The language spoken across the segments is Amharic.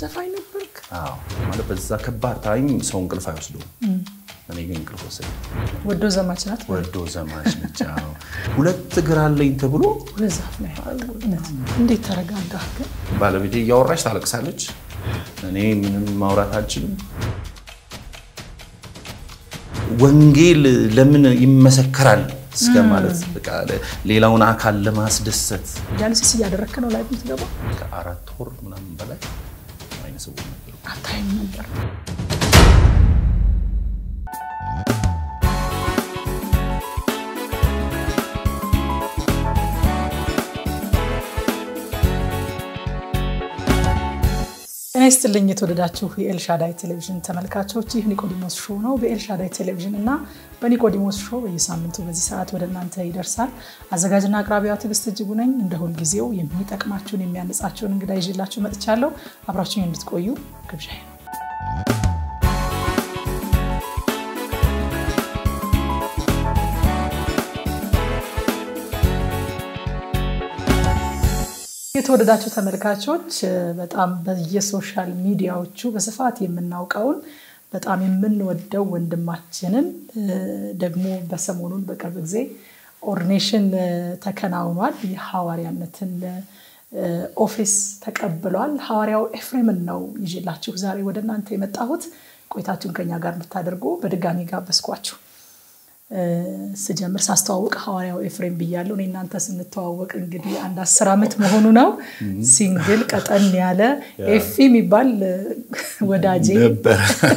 ዘፋኝ ነበርክ? አዎ ማለት በዛ ከባድ ታይም ሰው እንቅልፍ አይወስደውም። እኔ ግን እንቅልፍ ወሰደ። ወዶ ዘማች ናት። ወዶ ዘማች ነች። አዎ ሁለት እግር አለኝ ተብሎ ሁለት ዛፍ ላይ እውነት። እንዴት ተረጋጋህ ግን? ባለቤቴ እያወራች ታለቅሳለች። እኔ ምንም ማውራት አልችልም። ወንጌል ለምን ይመሰከራል እስከ ማለት በቃ ሌላውን አካል ለማስደሰት ዲያሊሲስ እያደረግክ ነው ላይ ምትገባ ከአራት ወር ምናምን በላይ አይነ ስውር ነበር። አታይም ነበር። ጤና ይስጥልኝ የተወደዳችሁ የኤልሻዳይ ቴሌቪዥን ተመልካቾች፣ ይህ ኒቆዲሞስ ሾው ነው። በኤልሻዳይ ቴሌቪዥን እና በኒቆዲሞስ ሾው በየሳምንቱ በዚህ ሰዓት ወደ እናንተ ይደርሳል። አዘጋጅና አቅራቢዋ ትዕግስት እጅጉ ነኝ። እንደ ሁልጊዜው የሚጠቅማችሁን የሚያነጻችሁን እንግዳ ይዤላችሁ መጥቻለሁ። አብራችሁን እንድትቆዩ ግብዣ ነው። የተወደዳችሁ ተመልካቾች በጣም በየሶሻል ሚዲያዎቹ በስፋት የምናውቀውን በጣም የምንወደው ወንድማችንን ደግሞ በሰሞኑን በቅርብ ጊዜ ኦርዲኔሽን ተከናውኗል። የሐዋርያነትን ኦፊስ ተቀብሏል። ሐዋርያው ኤፍሬምን ነው ይዤላችሁ ዛሬ ወደ እናንተ የመጣሁት። ቆይታችሁን ከኛ ጋር እንድታደርጉ በድጋሚ ጋበዝኳችሁ። ስጀምር ሳስተዋውቅ ሐዋርያው ኤፍሬም ብያለሁ። እኔ እናንተ ስንተዋወቅ እንግዲህ አንድ አስር ዓመት መሆኑ ነው። ሲንግል ቀጠን ያለ ኤፊ የሚባል ወዳጄ ነበር።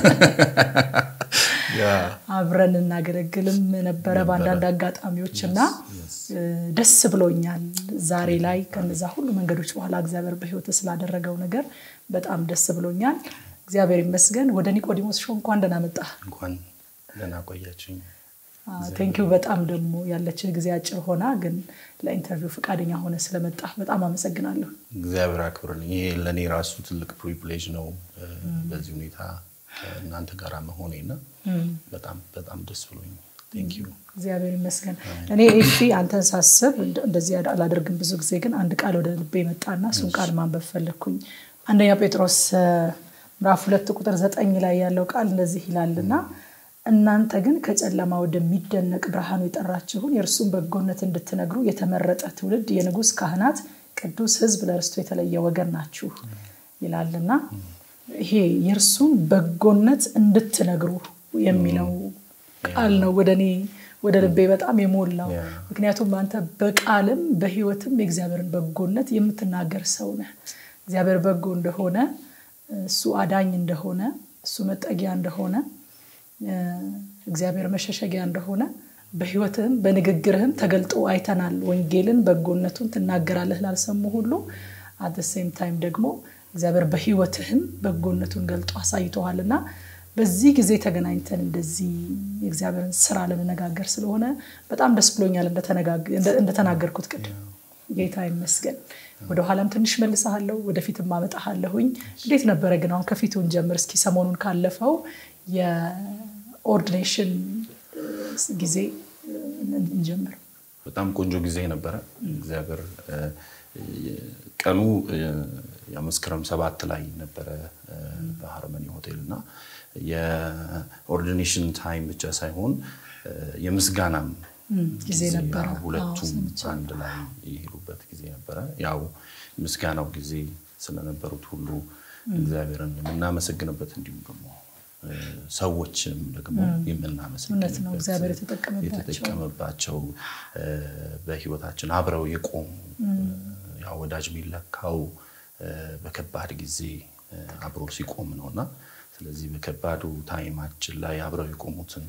አብረን እናገለግልም ነበረ በአንዳንድ አጋጣሚዎች እና ደስ ብሎኛል። ዛሬ ላይ ከነዛ ሁሉ መንገዶች በኋላ እግዚአብሔር በሕይወት ስላደረገው ነገር በጣም ደስ ብሎኛል። እግዚአብሔር ይመስገን። ወደ ኒቆዲሞስ ሾው እንኳን ደህና መጣህ። እንኳን ደህና ቆያችሁኝ። ቴንኪው በጣም ደግሞ ያለችን ጊዜ አጭር ሆና ግን ለኢንተርቪው ፈቃደኛ ሆነ ስለመጣ በጣም አመሰግናለሁ። እግዚአብሔር አክብርልኝ። ይሄ ለእኔ ራሱ ትልቅ ፕሪቪሌጅ ነው በዚህ ሁኔታ እናንተ ጋር መሆኔ እና በጣም በጣም ደስ ብሎኝ ቴንኪው። እግዚአብሔር ይመስገን። እኔ ኤፊ አንተን ሳስብ እንደዚህ አላደርግም ብዙ ጊዜ ግን አንድ ቃል ወደ ልቤ መጣና እሱን ቃል ማንበብ ፈለግኩኝ። አንደኛ ጴጥሮስ ምዕራፍ ሁለት ቁጥር ዘጠኝ ላይ ያለው ቃል እንደዚህ ይላልና እናንተ ግን ከጨለማ ወደሚደነቅ ብርሃኑ የጠራችሁን የእርሱን በጎነት እንድትነግሩ የተመረጠ ትውልድ፣ የንጉሥ ካህናት፣ ቅዱስ ሕዝብ፣ ለርስቱ የተለየ ወገን ናችሁ ይላልና ይሄ የእርሱን በጎነት እንድትነግሩ የሚለው ቃል ነው ወደ እኔ ወደ ልቤ በጣም የሞላው። ምክንያቱም አንተ በቃልም በሕይወትም የእግዚአብሔርን በጎነት የምትናገር ሰው ነህ። እግዚአብሔር በጎ እንደሆነ፣ እሱ አዳኝ እንደሆነ፣ እሱ መጠጊያ እንደሆነ እግዚአብሔር መሸሸጊያ እንደሆነ በህይወትህም በንግግርህም ተገልጦ አይተናል። ወንጌልን በጎነቱን ትናገራለህ ላልሰሙ ሁሉ አት ሴም ታይም ደግሞ እግዚአብሔር በህይወትህም በጎነቱን ገልጦ አሳይተዋል እና በዚህ ጊዜ ተገናኝተን እንደዚህ የእግዚአብሔርን ስራ ለመነጋገር ስለሆነ በጣም ደስ ብሎኛል። እንደተናገርኩት ቅድም ጌታ ይመስገን። ወደኋላም ትንሽ መልሰሃለሁ፣ ወደፊትም አመጣሃለሁኝ። እንዴት ነበረ ግን አሁን ከፊቱን ጀምር እስኪ ሰሞኑን ካለፈው የኦርዲኔሽን ጊዜ እንጀምር። በጣም ቆንጆ ጊዜ ነበረ። እግዚአብሔር ቀኑ የመስከረም ሰባት ላይ ነበረ በሃርመኒ ሆቴል እና የኦርዲኔሽን ታይም ብቻ ሳይሆን የምስጋናም ጊዜ ነበረ። ሁለቱም አንድ ላይ የሄዱበት ጊዜ ነበረ። ያው ምስጋናው ጊዜ ስለነበሩት ሁሉ እግዚአብሔርን የምናመሰግንበት እንዲሁም ደግሞ ሰዎችም ደግሞ እውነት ነው እግዚአብሔር የተጠቀመባቸው በህይወታችን አብረው የቆሙ ያው ወዳጅ የሚለካው በከባድ ጊዜ አብሮ ሲቆም ነው እና ስለዚህ በከባዱ ታይማችን ላይ አብረው የቆሙትን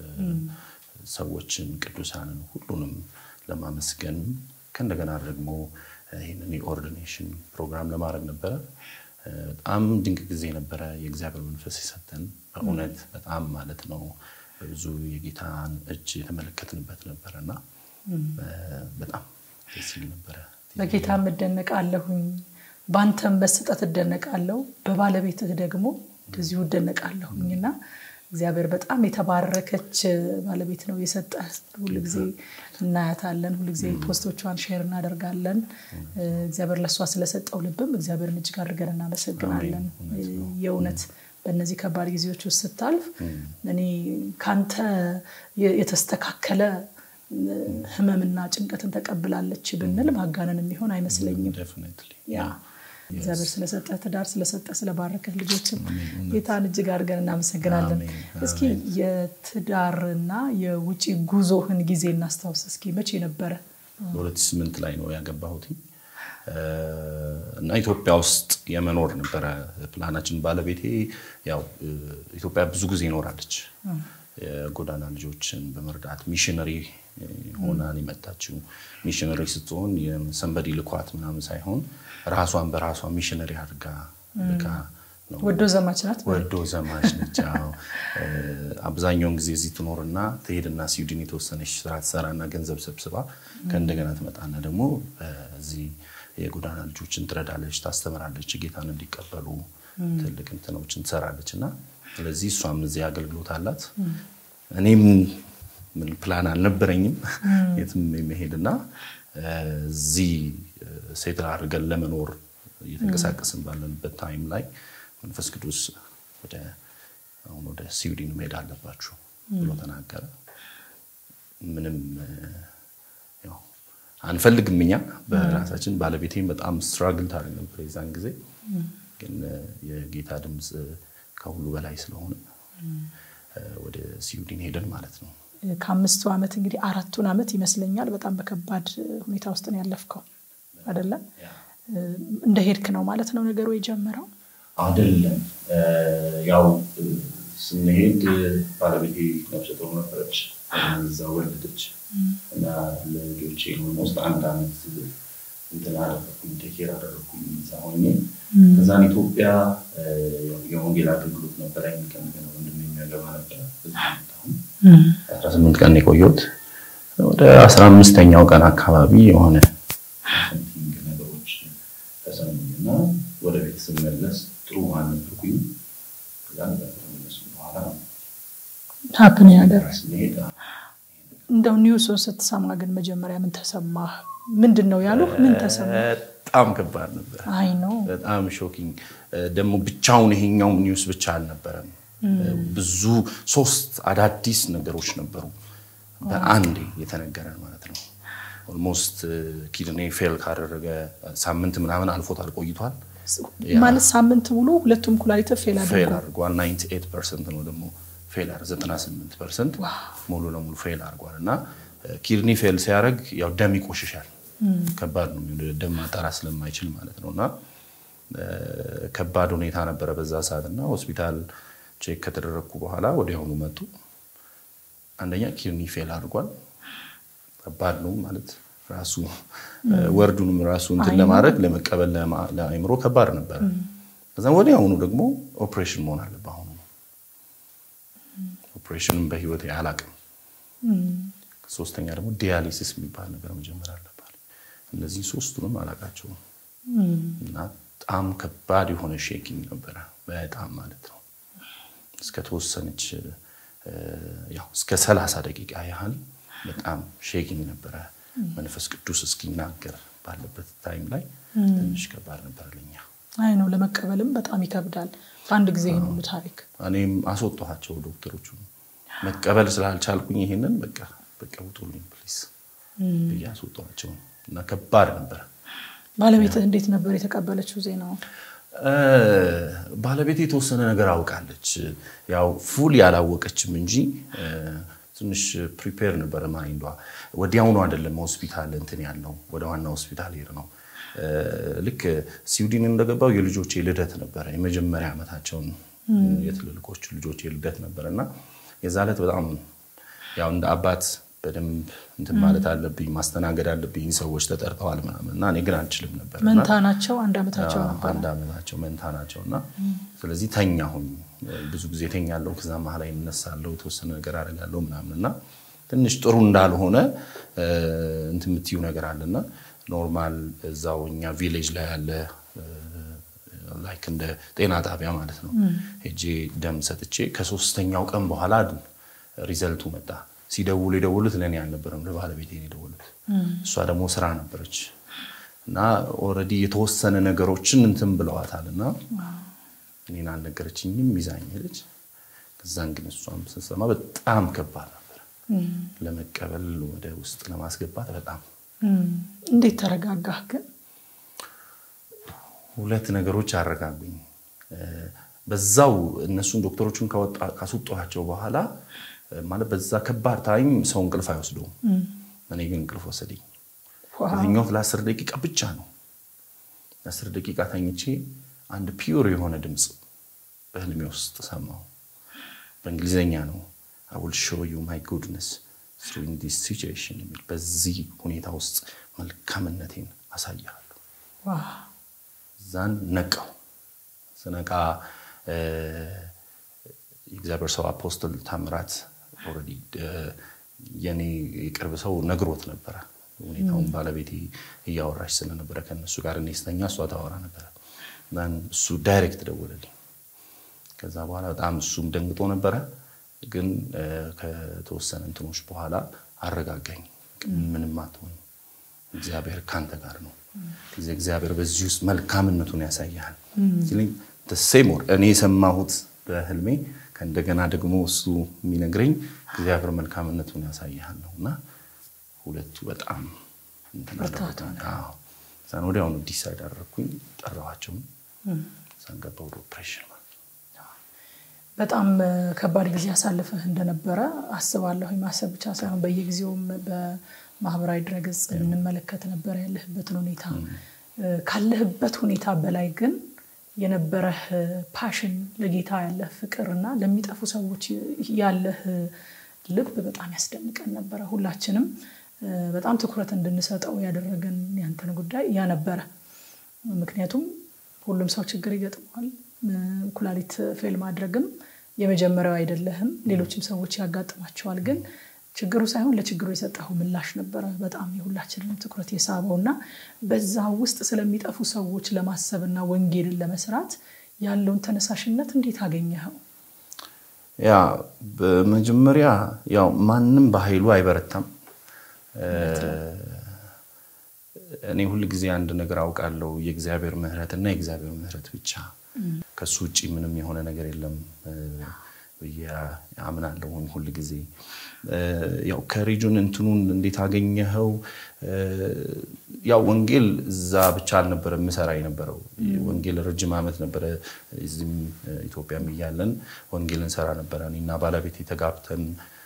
ሰዎችን ቅዱሳንን ሁሉንም ለማመስገን ከእንደገና ደግሞ ይህንን የኦርዲኔሽን ፕሮግራም ለማድረግ ነበረ። በጣም ድንቅ ጊዜ ነበረ። የእግዚአብሔር መንፈስ የሰጠን በእውነት በጣም ማለት ነው። በብዙ የጌታን እጅ የተመለከትንበት ነበረ እና በጣም ደስ ይል ነበረ። በጌታም እደነቃለሁኝ፣ በአንተም መሰጠት እደነቃለሁ፣ በባለቤትህ ደግሞ እንደዚሁ እደነቃለሁኝ እና እግዚአብሔር በጣም የተባረከች ባለቤት ነው የሰጠ። ሁልጊዜ እናያታለን፣ ሁልጊዜ ፖስቶቿን ሼር እናደርጋለን። እግዚአብሔር ለእሷ ስለሰጠው ልብም እግዚአብሔርን እጅግ አድርገን እናመሰግናለን። የእውነት በእነዚህ ከባድ ጊዜዎች ውስጥ ስታልፍ እኔ ካንተ የተስተካከለ ህመምና ጭንቀትን ተቀብላለች ብንል ማጋነን የሚሆን አይመስለኝም። ያ እግዚአብሔር ስለሰጠ ትዳር ስለሰጠ ስለባረከት ልጆችም ጌታን እጅግ አድርገን እናመሰግናለን። እስኪ የትዳርና የውጭ ጉዞህን ጊዜ እናስታውስ እስኪ። መቼ ነበረ? በሁለት ሺህ ስምንት ላይ ነው ያገባሁት እና ኢትዮጵያ ውስጥ የመኖር ነበረ ፕላናችን። ባለቤቴ ያው ኢትዮጵያ ብዙ ጊዜ ይኖራለች የጎዳና ልጆችን በመርዳት ሚሽነሪ ሆናን የመጣችው ሚሽነሪ ስትሆን የሰንበዲ ልኳት ምናምን ሳይሆን ራሷን በራሷ ሚሽነሪ አድርጋ ልካ ነው። ወዶ ዘማች ናት። ወዶ ዘማች ነች። አብዛኛውን ጊዜ እዚህ ትኖርና ትሄድና ስዊድን የተወሰነች ስራ ትሰራና ገንዘብ ሰብስባ ከእንደገና ትመጣና ደግሞ በዚህ የጎዳና ልጆችን ትረዳለች፣ ታስተምራለች፣ ጌታን እንዲቀበሉ ትልቅ እንትኖችን ትሰራለች እና ስለዚህ እሷም እዚህ አገልግሎት አላት። እኔም ምን ፕላን አልነበረኝም የትም የመሄድና እዚህ ሴትል አድርገን ለመኖር እየተንቀሳቀስን ባለንበት ታይም ላይ መንፈስ ቅዱስ ወደ አሁን ወደ ስዊድን መሄድ አለባችሁ ብሎ ተናገረ። ምንም ያው አንፈልግም እኛ በራሳችን ባለቤቴም በጣም ስትራግል ታደርግ ነበር የዛን ጊዜ ግን የጌታ ድምፅ ከሁሉ በላይ ስለሆነ ወደ ስዊድን ሄደን ማለት ነው። ከአምስቱ ዓመት እንግዲህ አራቱን ዓመት ይመስለኛል በጣም በከባድ ሁኔታ ውስጥ ነው ያለፍከው አይደለም? እንደ ሄድክ ነው ማለት ነው ነገሩ የጀመረው? አይደለም። ያው ስንሄድ ባለቤቴ ነፍሰ ጡር ነበረች፣ እዛ ወለደች እና ለልጆቼ ኦልሞስት አንድ ዓመት እንትን አደረኩኝ ቴኬር አደረኩኝ እዛ ሆኜ ከዛን ኢትዮጵያ የወንጌል አገልግሎት ነበረኝ። ከእንደገና ወንድሜ የሚያገባ ነበረ። አስራ ስምንት ቀን የቆየሁት ወደ አስራ አምስተኛው ቀን አካባቢ የሆነ ሰምቲንግ ነገሮች ተሰሙኝ እና ወደ ቤት ስመለስ ጥሩ አልነበርኩኝ። ከዛን ከተመለሱ በኋላ ሀፕን ያደረስ እንደው ኒውሱን ስትሰማ ግን መጀመሪያ ምን ተሰማህ? ምንድን ነው ያሉህ? ምን ተሰማ? በጣም ከባድ ነበር። አይ ነው በጣም ሾኪንግ ደግሞ ብቻውን ይሄኛው ኒውስ ብቻ አልነበረም። ብዙ ሶስት አዳዲስ ነገሮች ነበሩ በአንዴ የተነገረን ማለት ነው። ኦልሞስት ኪድኔ ፌል ካደረገ ሳምንት ምናምን አልፎታል ቆይቷል። ማለት ሳምንት ሙሉ ሁለቱም ኩላሊት ፌል ፌል አድርጓል። 98 ፐርሰንት ነው ደግሞ ፌል 98 ፐርሰንት ሙሉ ለሙሉ ፌል አድርጓል እና ኪድኒ ፌል ሲያደርግ ያው ደም ይቆሽሻል። ከባድ ነው፣ ደም ማጣራት ስለማይችል ማለት ነው እና ከባድ ሁኔታ ነበረ በዛ ሰዓት እና ሆስፒታል ቼክ ከተደረግኩ በኋላ ወዲያውኑ መጡ። አንደኛ ኪድኒ ፌል አድርጓል። ከባድ ነው ማለት ራሱ ወርዱንም ራሱ እንትን ለማድረግ ለመቀበል ለአይምሮ ከባድ ነበረ። ከዛ ወዲያውኑ ደግሞ ኦፕሬሽን መሆን አለበት። አሁኑ ኦፕሬሽንም በህይወት አላቅም። ሶስተኛ ደግሞ ዲያሊሲስ የሚባል ነገር መጀመር አለባት። እነዚህ ሶስቱንም አላቃቸውም እና በጣም ከባድ የሆነ ሼኪንግ ነበረ። በጣም ማለት ነው እስከ ተወሰነች ያው እስከ ሰላሳ ደቂቃ ያህል በጣም ሼኪንግ ነበረ። መንፈስ ቅዱስ እስኪናገር ባለበት ታይም ላይ ትንሽ ከባድ ነበር ለኛ። አይ ነው ለመቀበልም በጣም ይከብዳል። በአንድ ጊዜ ይህን ሁሉ ታሪክ እኔም አስወጣኋቸው ዶክተሮቹ መቀበል ስላልቻልኩኝ ይሄንን በቃ በቃ ውጡልኝ ፕሊስ ብዬ አስወጣኋቸው እና ከባድ ነበረ። ባለቤትህ እንዴት ነበር የተቀበለችው ዜናውን? ባለቤት የተወሰነ ነገር አውቃለች። ያው ፉል ያላወቀችም እንጂ ትንሽ ፕሪፔር ነበረ ማይንዷ። ወዲያውኑ አይደለም ሆስፒታል እንትን ያለው ወደ ዋና ሆስፒታል ሄድ ነው። ልክ ስዊድን እንደገባው የልጆቼ ልደት ነበረ። የመጀመሪያ ዓመታቸውን የትልልቆቹ ልጆቼ ልደት ነበረ እና የዛ ዕለት በጣም ያው እንደ አባት በደንብ እንትን ማለት አለብኝ፣ ማስተናገድ አለብኝ። ሰዎች ተጠርተዋል ምናምን እና እኔ ግን አልችልም ነበር። መንታ ናቸው፣ አንድ ዓመታቸው ነበር። አንድ ዓመታቸው መንታ ናቸው እና ስለዚህ ተኛሁኝ። ብዙ ጊዜ ተኛለሁ፣ ከዛ መሀል ላይ እነሳለሁ፣ የተወሰነ ነገር አደርጋለሁ ምናምን እና ትንሽ ጥሩ እንዳልሆነ እንትን የምትዩ ነገር አለና ኖርማል እዛው እኛ ቪሌጅ ላይ ያለ ላይክ እንደ ጤና ጣቢያ ማለት ነው። ሄጄ ደም ሰጥቼ ከሶስተኛው ቀን በኋላ ሪዘልቱ መጣ። ሲደውሉ የደወሉት ለእኔ አልነበረም፣ ለባለቤቴ ነው የደወሉት። እሷ ደግሞ ስራ ነበረች እና ኦልሬዲ የተወሰነ ነገሮችን እንትን ብለዋታል እና እኔን አልነገረችኝም። ይዛኝ ሄደች። ከዛን ግን እሷም ስትሰማ በጣም ከባድ ነበር ለመቀበል ወደ ውስጥ ለማስገባት በጣም እንዴት ተረጋጋህ ግን? ሁለት ነገሮች አረጋጉኝ። በዛው እነሱን ዶክተሮቹን ካስወጧቸው በኋላ ማለት በዛ ከባድ ታይም ሰው እንቅልፍ አይወስደውም። እኔ ግን እንቅልፍ ወሰደኝ። የተኛሁት ለአስር ደቂቃ ብቻ ነው። ለአስር ደቂቃ ተኝቼ አንድ ፒዩር የሆነ ድምፅ በህልሜ ውስጥ ሰማሁ። በእንግሊዝኛ ነው አይ ዊል ሾው ዩ ማይ ጉድነስ ኢን ዲስ ሲቹዌሽን የሚል በዚህ ሁኔታ ውስጥ መልካምነቴን አሳያለሁ። እዛን ነቃው። ስነቃ የእግዚአብሔር ሰው አፖስትል ታምራት ኦልሬዲ የኔ የቅርብ ሰው ነግሮት ነበረ ሁኔታውን። ባለቤቴ እያወራች ስለነበረ ከነሱ ጋር እኔ ስተኛ እሷ ታወራ ነበረ። እሱ ዳይሬክት ደወለልኝ። ከዛ በኋላ በጣም እሱም ደንግጦ ነበረ፣ ግን ከተወሰነ እንትኖች በኋላ አረጋጋኝ። ምንም አትሆንም፣ እግዚአብሔር ካንተ ጋር ነው። እግዚአብሔር በዚህ ውስጥ መልካምነቱን ያሳያል ሲለኝ ሴም ወር እኔ የሰማሁት በህልሜ ከእንደገና ደግሞ እሱ የሚነግረኝ እግዚአብሔር መልካምነቱን ያሳያል ነው እና ሁለቱ በጣም ዛን ወዲያውኑ ዲሳይድ አደረግኩኝ። ጠራኋቸውን ዛን ገባ ወደ ኦፕሬሽን በጣም ከባድ ጊዜ ያሳልፍህ እንደነበረ አስባለሁ። ማሰብ ብቻ ሳይሆን በየጊዜውም በማህበራዊ ድረገጽ እንመለከት ነበረ ያለህበትን ሁኔታ። ካለህበት ሁኔታ በላይ ግን የነበረህ ፓሽን ለጌታ ያለህ ፍቅር እና ለሚጠፉ ሰዎች ያለህ ልብ በጣም ያስደንቀን ነበረ። ሁላችንም በጣም ትኩረት እንድንሰጠው ያደረገን ያንተን ጉዳይ ያ ነበረ። ምክንያቱም ሁሉም ሰው ችግር ይገጥመዋል። ኩላሊት ፌል ማድረግም የመጀመሪያው አይደለህም። ሌሎችም ሰዎች ያጋጥማቸዋል። ግን ችግሩ ሳይሆን ለችግሩ የሰጠኸው ምላሽ ነበረ በጣም የሁላችንንም ትኩረት የሳበው እና በዛ ውስጥ ስለሚጠፉ ሰዎች ለማሰብና ወንጌልን ለመስራት ያለውን ተነሳሽነት እንዴት አገኘኸው? ያ በመጀመሪያ ያው ማንም በኃይሉ አይበረታም። እኔ ሁል ጊዜ አንድ ነገር አውቃለሁ፣ የእግዚአብሔር ምሕረት እና የእግዚአብሔር ምሕረት ብቻ ከሱ ውጭ ምንም የሆነ ነገር የለም ብዬ አምናለሁ ሁል ጊዜ። ያው ከሪጁን እንትኑን እንዴት አገኘኸው? ያው ወንጌል እዛ ብቻ አልነበረ የምሰራ የነበረው ወንጌል ረጅም ዓመት ነበረ። እዚህም ኢትዮጵያም እያለን ወንጌል እንሰራ ነበረ። እኔና ባለቤት የተጋብተን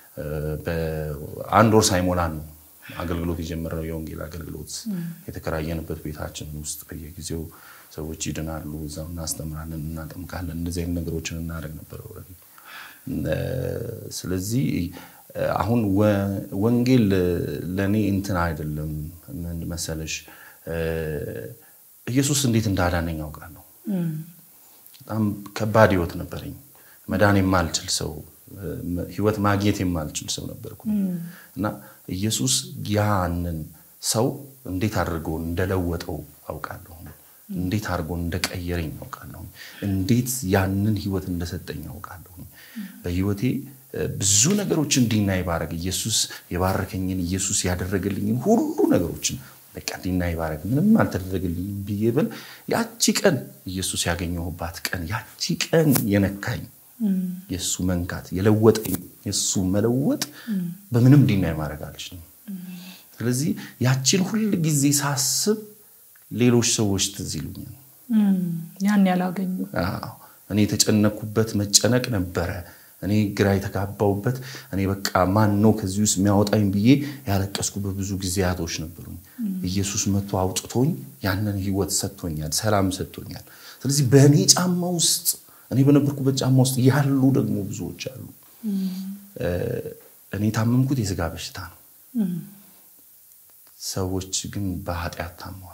በአንድ ወር ሳይሞላን ነው አገልግሎት የጀመረው የወንጌል አገልግሎት የተከራየንበት ቤታችን ውስጥ በየጊዜው ሰዎች ይድናሉ፣ እዛው እናስተምራለን፣ እናጠምቃለን። እንደዚህ አይነት ነገሮችን እናደርግ ነበር። ስለዚህ አሁን ወንጌል ለእኔ እንትን አይደለም። ምን መሰለሽ፣ ኢየሱስ እንዴት እንዳዳነኝ ያውቃለሁ። በጣም ከባድ ህይወት ነበረኝ። መዳን የማልችል ሰው፣ ህይወት ማግኘት የማልችል ሰው ነበርኩ እና ኢየሱስ ያንን ሰው እንዴት አድርጎ እንደለወጠው አውቃለሁ። እንዴት አድርጎ እንደቀየረኝ አውቃለሁ። እንዴት ያንን ህይወት እንደሰጠኝ አውቃለሁ። በህይወቴ ብዙ ነገሮችን እንዲናይ ባረግ ኢየሱስ የባረከኝን ኢየሱስ ያደረገልኝን ሁሉ ነገሮችን በቃ እንዲናይ ባረግ ምንም አልተደረገልኝም ብዬ ብል ያቺ ቀን ኢየሱስ ያገኘሁባት ቀን ያቺ ቀን የነካኝ የእሱ መንካት የለወጠኝ የእሱ መለወጥ በምንም እንዲናይ ማድረግ አልችልም። ስለዚህ ያችን ሁል ጊዜ ሳስብ ሌሎች ሰዎች ትዝ ይሉኛል። ያን ያላገኙ እኔ የተጨነኩበት መጨነቅ ነበረ። እኔ ግራ የተጋባውበት እኔ በቃ ማን ነው ከዚህ ውስጥ የሚያወጣኝ ብዬ ያለቀስኩበት ብዙ ጊዜያቶች ነበሩኝ። ኢየሱስ መጥቶ አውጥቶኝ ያንን ህይወት ሰጥቶኛል፣ ሰላም ሰጥቶኛል። ስለዚህ በእኔ ጫማ ውስጥ እኔ በነበርኩበት ጫማ ውስጥ ያሉ ደግሞ ብዙዎች አሉ። እኔ የታመምኩት የስጋ በሽታ ነው። ሰዎች ግን በኃጢአት ታመዋል።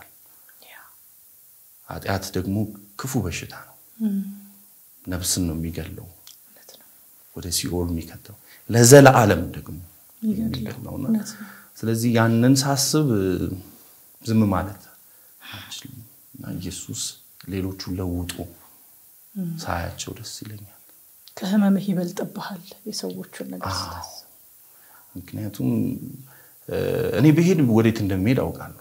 ኃጢአት ደግሞ ክፉ በሽታ ነው። ነፍስን ነው የሚገለው፣ ወደ ሲኦል የሚከተው ለዘለዓለም ደግሞ የሚገለውና ስለዚህ ያንን ሳስብ ዝም ማለት አልችልም እና ኢየሱስ ሌሎቹ ለውጦ ሳያቸው ደስ ይለኛል። ከህመምህ ይበልጥብሃል የሰዎቹን ነገር ስታስብ። ምክንያቱም እኔ ብሄድ ወዴት እንደሚሄድ አውቃለሁ።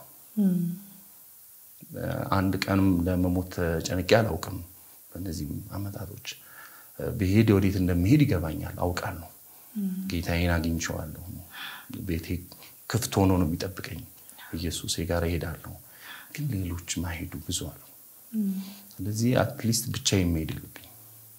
አንድ ቀንም ለመሞት ጨንቄ አላውቅም። በእነዚህም አመታቶች ብሄድ ወዴት እንደሚሄድ ይገባኛል፣ አውቃለሁ። ጌታዬን አግኝቼዋለሁ። ቤቴ ክፍት ሆኖ ነው የሚጠብቀኝ። ኢየሱሴ ጋር እሄዳለሁ። ግን ሌሎች ማሄዱ ብዙ አሉ። ስለዚህ አትሊስት ብቻ የሚሄድ የለብኝ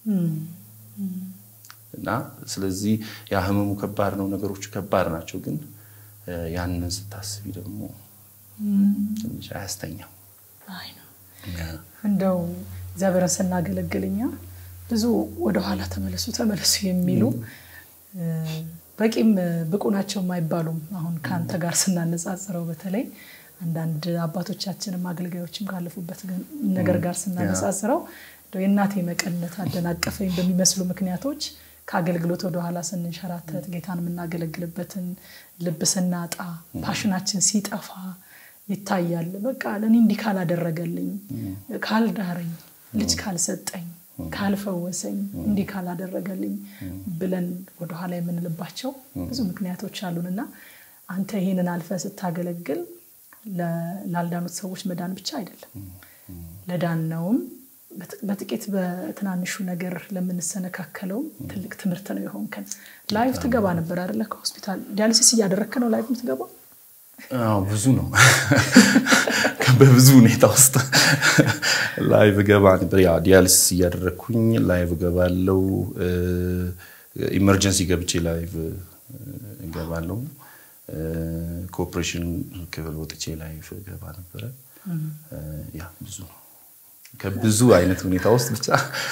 እና ስለዚህ ያ ህመሙ ከባድ ነው፣ ነገሮቹ ከባድ ናቸው። ግን ያንን ስታስቢ ደግሞ ትንሽ አያስተኛም። እንደው እግዚአብሔርን ስናገለግልኛ ብዙ ወደኋላ ተመለሱ ተመለሱ የሚሉ በቂም ብቁ ናቸው የማይባሉም አሁን ከአንተ ጋር ስናነጻጽረው በተለይ አንዳንድ አባቶቻችንም አገልጋዮችም ካለፉበት ነገር ጋር ስናነጻጽረው የእናቴ መቀነት አደናቀፈኝ በሚመስሉ ምክንያቶች ከአገልግሎት ወደኋላ ስንንሸራተት ጌታን የምናገለግልበትን ልብ ስናጣ ፓሽናችን ሲጠፋ ይታያል። በቃ ለእኔ እንዲህ ካላደረገልኝ፣ ካልዳረኝ፣ ልጅ ካልሰጠኝ፣ ካልፈወሰኝ፣ እንዲህ ካላደረገልኝ ብለን ወደኋላ የምንልባቸው ብዙ ምክንያቶች አሉን እና አንተ ይህንን አልፈ ስታገለግል ላልዳኑት ሰዎች መዳን ብቻ አይደለም ለዳነውም በጥቂት በትናንሹ ነገር ለምንሰነካከለውም ትልቅ ትምህርት ነው የሆንከን። ላይቭ ትገባ ነበር አይደለ? ከሆስፒታል ዲያሊሲስ እያደረግክ ነው ላይቭ የምትገባው? ብዙ ነው። በብዙ ሁኔታ ውስጥ ላይቭ ገባ ነበር። ያ ዲያሊሲስ እያደረግኩኝ ላይቭ ገባለው። ኢመርጀንሲ ገብቼ ላይቭ እገባለው። ኮኦፕሬሽን ክፍል ወጥቼ ላይቭ ገባ ነበረ። ያ ብዙ ነው። ከብዙ አይነት ሁኔታ ውስጥ ብቻ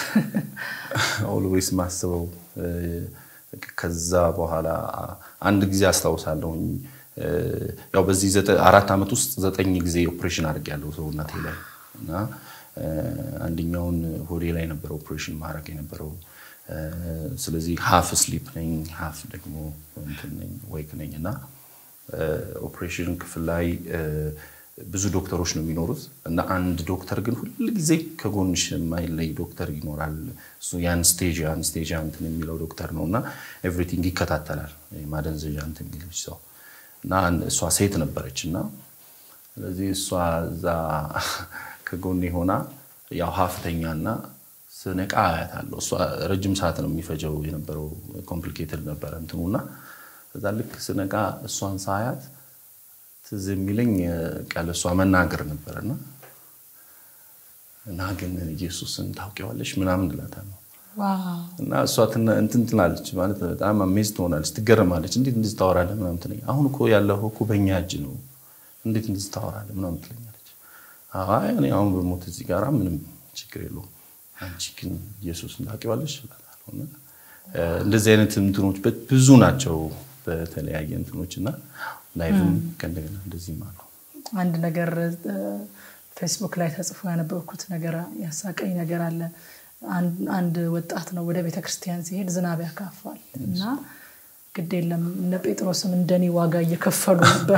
ኦልዌይስ ማስበው ከዛ በኋላ አንድ ጊዜ አስታውሳለሁኝ ያው በዚህ አራት ዓመት ውስጥ ዘጠኝ ጊዜ ኦፕሬሽን አድርጌያለሁ ሰውነቴ ላይ እና አንደኛውን ሆዴ ላይ ነበረ ኦፕሬሽን ማድረግ የነበረው። ስለዚህ ሀፍ ስሊፕ ነኝ፣ ሀፍ ደግሞ እንትን ነኝ ወይክ ነኝ እና ኦፕሬሽን ክፍል ላይ ብዙ ዶክተሮች ነው የሚኖሩት እና አንድ ዶክተር ግን ሁል ጊዜ ከጎንሽ የማይለይ ዶክተር ይኖራል። እሱ የአንስቴዥ አንስቴዥ እንትን የሚለው ዶክተር ነው እና ኤቭሪቲንግ ይከታተላል። ማደንዘዣ እንትን የሚለች ሰው እና እሷ ሴት ነበረች እና ስለዚህ እሷ እዛ ከጎኔ ሆና ያው ሀፍተኛና ስነቃ አያታለሁ። እሷ ረጅም ሰዓት ነው የሚፈጀው የነበረው ኮምፕሊኬትድ ነበረ እንትኑና እዛ ልክ ስነቃ እሷን ሳያት ትዝ የሚለኝ ቃል እሷ መናገር ነበረና እና ግን ኢየሱስን ታውቂዋለሽ ምናምን እላታለሁ እና እሷ እንትን ትላለች ማለት በጣም አሜዝ ትሆናለች፣ ትገረማለች። እንዴት እንደዚህ ታወራለህ ምናምን ትለኝ። አሁን እኮ ያለው እኮ በእኛ እጅ ነው፣ እንዴት እንደዚህ ታወራለህ ምናምን ትለኛለች። አይ እኔ አሁን በሞት እዚህ ጋራ ምንም ችግር የለውም፣ አንቺ ግን ኢየሱስን ታውቂዋለሽ እላታለሁ። እና እንደዚህ አይነት እንትኖች ብዙ ናቸው በተለያየ እንትኖች እና ላይቭም ከእንደገና እንደዚህም አሉ። አንድ ነገር ፌስቡክ ላይ ተጽፎ ያነበብኩት ነገር ያሳቀኝ ነገር አለ። አንድ ወጣት ነው ወደ ቤተ ክርስቲያን ሲሄድ ዝናብ ያካፋል እና ግድ የለም እነ ጴጥሮስም እንደኔ ዋጋ እየከፈሉ ነበረ።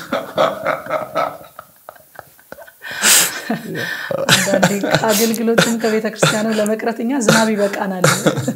አንዳንዴ ከአገልግሎትም ከቤተ ክርስቲያንም ለመቅረት እኛ ዝናብ ይበቃናል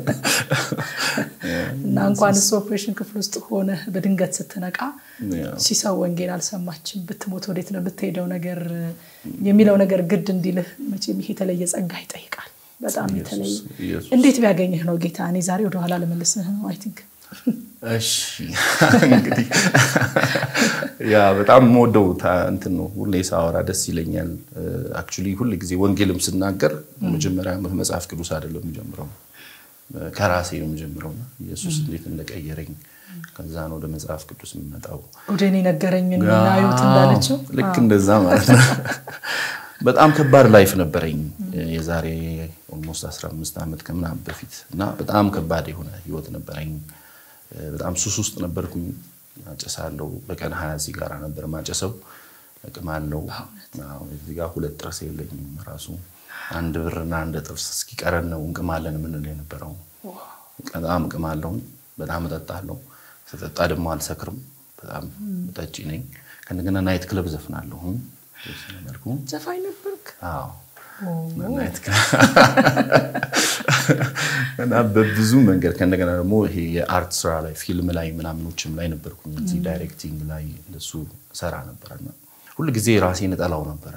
እና እንኳን እሱ ኦፕሬሽን ክፍል ውስጥ ሆነ በድንገት ስትነቃ ሲሰው ወንጌል አልሰማችም ብትሞት ወዴት ነው የምትሄደው ነገር የሚለው ነገር ግድ እንዲልህ መቼም ይሄ የተለየ ጸጋ ይጠይቃል። በጣም የተለየ እንዴት ቢያገኝህ ነው ጌታ? እኔ ዛሬ ወደኋላ ልመልስህ ነው አይ ቲንክ እሺ እንግዲህ ያ በጣም የምወደው እንትን ነው። ሁሌ ሳወራ ደስ ይለኛል። አክቹዋሊ ሁል ጊዜ ወንጌልም ስናገር መጀመሪያ መጽሐፍ ቅዱስ አይደለም የምጀምረው ከራሴ ነው የምጀምረው። ኢየሱስ እንዴት እንደቀየረኝ ከዛ ነው ወደ መጽሐፍ ቅዱስ የምመጣው። ወደ እኔ ነገረኝ ናዩት እንዳለችው ልክ እንደዛ ማለት ነው። በጣም ከባድ ላይፍ ነበረኝ የዛሬ ኦልሞስት 15 ዓመት ከምናምን በፊት እና በጣም ከባድ የሆነ ህይወት ነበረኝ። በጣም ሱስ ውስጥ ነበርኩኝ። አጨሳለሁ። በቀን ሀያ ሲጋራ ነበር ማጨሰው። እቅማለሁ። እዚህ ጋር ሁለት ጥርስ የለኝም ራሱ አንድ ብርና አንድ ጥርስ እስኪቀረን ነው እንቅማለን የምንለው የነበረው። በጣም እቅማለሁ። በጣም እጠጣለሁ። ስጠጣ ደግሞ አልሰክርም። በጣም ጠጪ ነኝ። ከእንደገና ናይት ክለብ ዘፍናለሁ። መልኩ ዘፋኝ ነበርክ? አዎ እና በብዙ መንገድ ከእንደገና ደግሞ ይሄ የአርት ስራ ላይ ፊልም ላይ ምናምኖችም ላይ ነበርኩኝ። እዚህ ዳይሬክቲንግ ላይ እንደሱ ሰራ ነበረ እና ሁል ጊዜ ራሴን እጠላው ነበረ።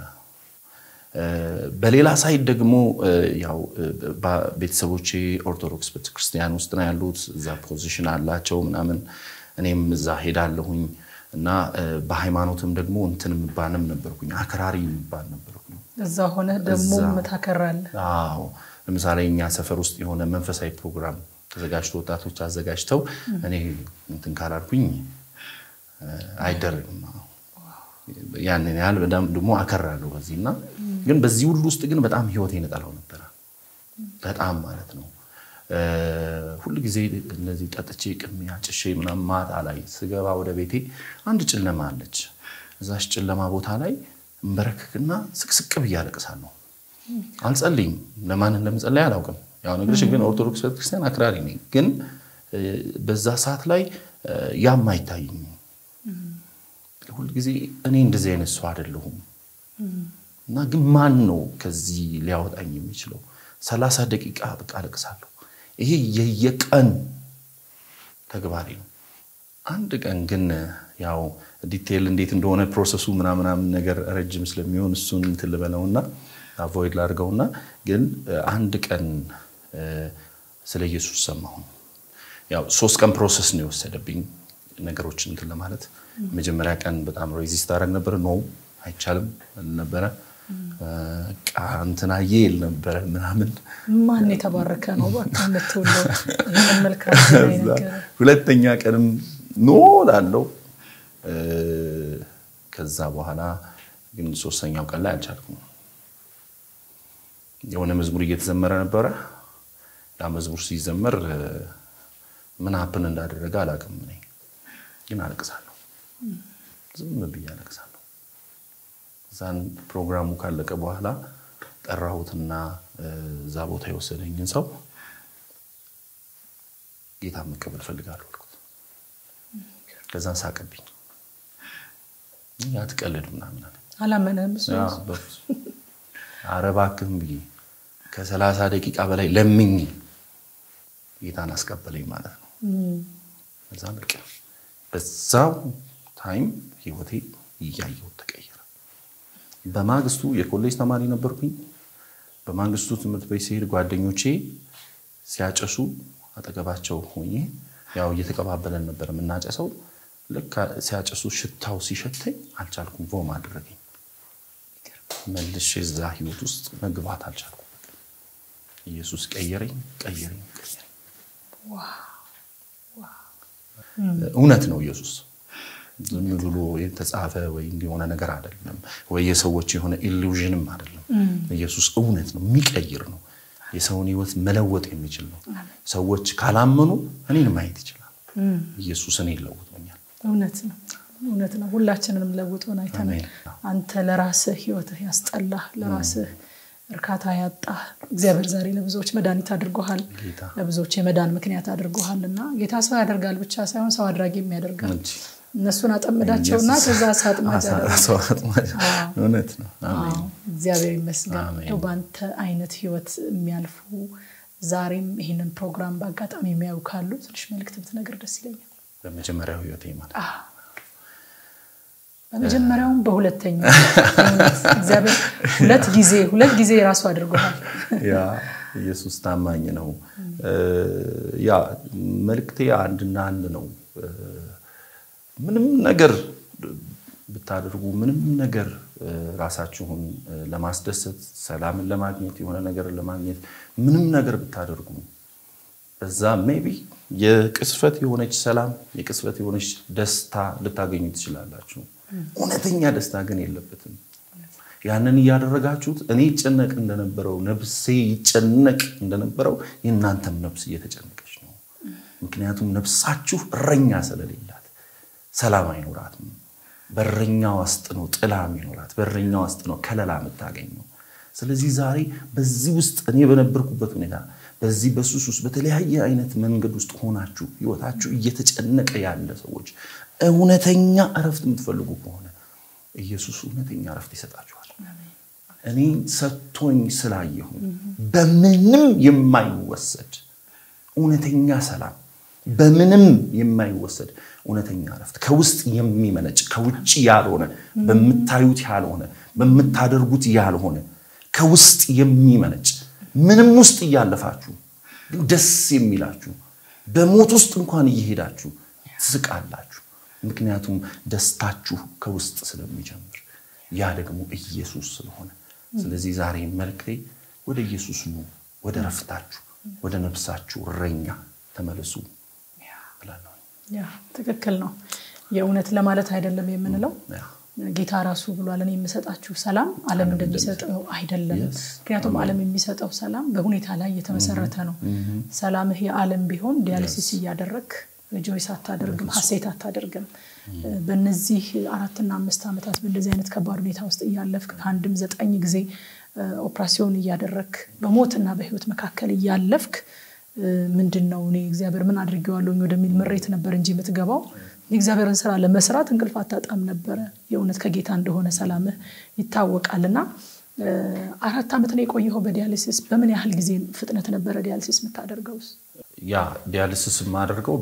በሌላ ሳይድ ደግሞ ያው ቤተሰቦቼ ኦርቶዶክስ ቤተክርስቲያን ውስጥ ነው ያሉት። እዛ ፖዚሽን አላቸው ምናምን፣ እኔም እዛ ሄዳለሁኝ እና በሃይማኖትም ደግሞ እንትን የምባልም ነበርኩኝ፣ አክራሪ የሚባል ነበርኩኝ። እዛ ሆነ ደግሞ ታከራለህ። አዎ ለምሳሌ እኛ ሰፈር ውስጥ የሆነ መንፈሳዊ ፕሮግራም ተዘጋጅቶ ወጣቶች አዘጋጅተው እኔ እንትን ካላልኩኝ አይደረግም። ያንን ያህል በጣም ደግሞ አከራለሁ በዚህ እና ግን በዚህ ሁሉ ውስጥ ግን በጣም ህይወቴን እጠላው ነበረ። በጣም ማለት ነው። ሁል ጊዜ እነዚህ ጠጥቼ ቅሜ አጭሼ ምናምን ማታ ላይ ስገባ ወደ ቤቴ አንድ ጨለማ አለች። እዛች ጨለማ ቦታ ላይ እንበረክክና ስቅስቅ ብዬ አለቅሳለሁ። አልጸልይም። ለማን እንደምጸለይ አላውቅም። ያው ነገርሽ ግን ኦርቶዶክስ ቤተክርስቲያን አክራሪ ነኝ። ግን በዛ ሰዓት ላይ ያም አይታይም። ሁልጊዜ እኔ እንደዚህ አይነት ሰው አይደለሁም እና ግን ማን ነው ከዚህ ሊያወጣኝ የሚችለው? ሰላሳ ደቂቃ በቃ አለቅሳለሁ። ይሄ የየቀን ተግባሬ ነው። አንድ ቀን ግን ያው ዲቴይል እንዴት እንደሆነ ፕሮሰሱ ምናምናምን ነገር ረጅም ስለሚሆን እሱን እንትን ልበለውና አቮይድ ላድርገውና ግን አንድ ቀን ስለ ኢየሱስ ሰማሁ። ያው ሶስት ቀን ፕሮሰስ ነው የወሰደብኝ ነገሮችን እንትን ለማለት። መጀመሪያ ቀን በጣም ሬዚስት አደረግ ነበር። ኖ አይቻልም ነበረ እንትና ይል ነበረ ምናምን። ማን የተባረከ ነው የምትውለው ይህንን መልካም ዜና የነገረ ሁለተኛ ቀንም ኖ ላለው ከዛ በኋላ ግን ሶስተኛው ቀን ላይ አልቻልኩም። የሆነ መዝሙር እየተዘመረ ነበረ። ያ መዝሙር ሲዘመር ምን ሀፕን እንዳደረገ አላውቅም። እኔ ግን አለቅሳለሁ፣ ዝም ብዬ አለቅሳለሁ። እዛን ፕሮግራሙ ካለቀ በኋላ ጠራሁትና እዛ ቦታ የወሰደኝን ሰው ጌታ መቀበል ፈልጋለሁ አልኩት። ከዛን ሳቀብኝ። አትቀልድ ምናምን አለ። አላመነም እሱ ኧረ እባክህም ብዬ ከሰላሳ ደቂቃ በላይ ለምኝ ጌታን አስቀበለኝ ማለት ነው። በዛ በቃ በዛው ታይም ህይወቴ እያየሁት ተቀየረ። በማግስቱ የኮሌጅ ተማሪ ነበርኩኝ። በማግስቱ ትምህርት ቤት ሲሄድ ጓደኞቼ ሲያጨሱ አጠገባቸው ሆኜ ያው እየተቀባበለን ነበር የምናጨሰው። ልክ ሲያጨሱ ሽታው ሲሸተኝ አልቻልኩም፣ ቮም አደረገኝ። መልሼ እዛ ህይወት ውስጥ መግባት አልቻልኩም። ኢየሱስ ቀየረኝ፣ ቀየረኝ፣ ቀየረኝ። እውነት ነው ኢየሱስ ዝም ብሎ የተጻፈ ወይ የሆነ ነገር አይደለም፣ ወይ የሰዎች የሆነ ኢሉዥንም አይደለም። ኢየሱስ እውነት ነው፣ የሚቀይር ነው፣ የሰውን ህይወት መለወጥ የሚችል ነው። ሰዎች ካላመኑ እኔን ማየት ይችላል። ኢየሱስ እኔን ለውጦኛል። እውነት ነው፣ እውነት ነው። ሁላችንንም ለውጦን አይተናል። አንተ ለራስህ ህይወትህ ያስጠላህ፣ ለራስህ እርካታ ያጣህ እግዚአብሔር ዛሬ ለብዙዎች መድኃኒት አድርጎሃል፣ ለብዙዎች የመዳን ምክንያት አድርጎሃል እና ጌታ ሰው ያደርጋል ብቻ ሳይሆን ሰው አድራጊም ያደርጋል። እነሱን አጠምዳቸውና ከዛ ሳጥማጅ እውነት ነው። እግዚአብሔር ይመስገን። እንደው በአንተ አይነት ህይወት የሚያልፉ ዛሬም ይህንን ፕሮግራም በአጋጣሚ የሚያዩ ካሉ ትንሽ መልዕክት ብትነግር ደስ ይለኛል። በመጀመሪያው ህይወቴ ማለት በመጀመሪያውም በሁለተኛው እግዚአብሔር ሁለት ጊዜ ሁለት ጊዜ የራሱ አድርጎሃል። ያ ኢየሱስ ታማኝ ነው። ያ መልእክቴ አንድና አንድ ነው። ምንም ነገር ብታደርጉ ምንም ነገር ራሳችሁን ለማስደሰት ሰላምን ለማግኘት የሆነ ነገር ለማግኘት ምንም ነገር ብታደርጉ በዛ ሜቢ የቅስፈት የሆነች ሰላም የቅስፈት የሆነች ደስታ ልታገኙ ትችላላችሁ። እውነተኛ ደስታ ግን የለበትም። ያንን እያደረጋችሁት እኔ ይጨነቅ እንደነበረው ነፍሴ ይጨነቅ እንደነበረው የእናንተም ነፍስ እየተጨነቀች ነው። ምክንያቱም ነፍሳችሁ እረኛ ስለሌላት ሰላም አይኖራትም። በረኛ ውስጥ ነው ጥላ የሚኖራት፣ በረኛ ውስጥ ነው ከለላ የምታገኘው። ስለዚህ ዛሬ በዚህ ውስጥ እኔ በነበርኩበት ሁኔታ በዚህ በሱስ ውስጥ በተለያየ አይነት መንገድ ውስጥ ሆናችሁ ህይወታችሁ እየተጨነቀ ያለ ሰዎች እውነተኛ እረፍት የምትፈልጉ ከሆነ ኢየሱስ እውነተኛ እረፍት ይሰጣችኋል። እኔ ሰጥቶኝ ስላየሁ በምንም የማይወሰድ እውነተኛ ሰላም በምንም የማይወሰድ እውነተኛ እረፍት ከውስጥ የሚመነጭ ከውጭ ያልሆነ በምታዩት ያልሆነ በምታደርጉት ያልሆነ ከውስጥ የሚመነጭ ምንም ውስጥ እያለፋችሁ ግን ደስ የሚላችሁ በሞት ውስጥ እንኳን እየሄዳችሁ ትስቃላችሁ። ምክንያቱም ደስታችሁ ከውስጥ ስለሚጀምር ያ ደግሞ ኢየሱስ ስለሆነ፣ ስለዚህ ዛሬ መልክቴ ወደ ኢየሱስ ኑ፣ ወደ ረፍታችሁ፣ ወደ ነፍሳችሁ እረኛ ተመለሱ እላለሁ። ያ ትክክል ነው። የእውነት ለማለት አይደለም የምንለው ያ ጌታ ራሱ ብሏል፣ እኔ የምሰጣችሁ ሰላም ዓለም እንደሚሰጠው አይደለም። Yes. ምክንያቱም ዓለም የሚሰጠው ሰላም በሁኔታ ላይ የተመሰረተ ነው። ሰላምህ የዓለም ቢሆን ዲያሊሲስ እያደረግ ጆይስ አታደርግም፣ ሀሴት አታደርግም። በእነዚህ አራትና አምስት ዓመታት በእንደዚህ አይነት ከባድ ሁኔታ ውስጥ እያለፍክ ከአንድም ዘጠኝ ጊዜ ኦፕራሲዮን እያደረግክ በሞትና በህይወት መካከል እያለፍክ ምንድን ነው እኔ እግዚአብሔር ምን አድርጌዋለሁኝ ወደሚል ምሬት ነበር እንጂ የምትገባው የእግዚአብሔርን ስራ ለመስራት እንቅልፍ አታጣም ነበረ። የእውነት ከጌታ እንደሆነ ሰላምህ ይታወቃል። እና አራት ዓመት ነው የቆየኸው በዲያሊሲስ። በምን ያህል ጊዜ ፍጥነት ነበረ ዲያሊሲስ የምታደርገውስ? ያ ዲያሊሲስ የማደርገው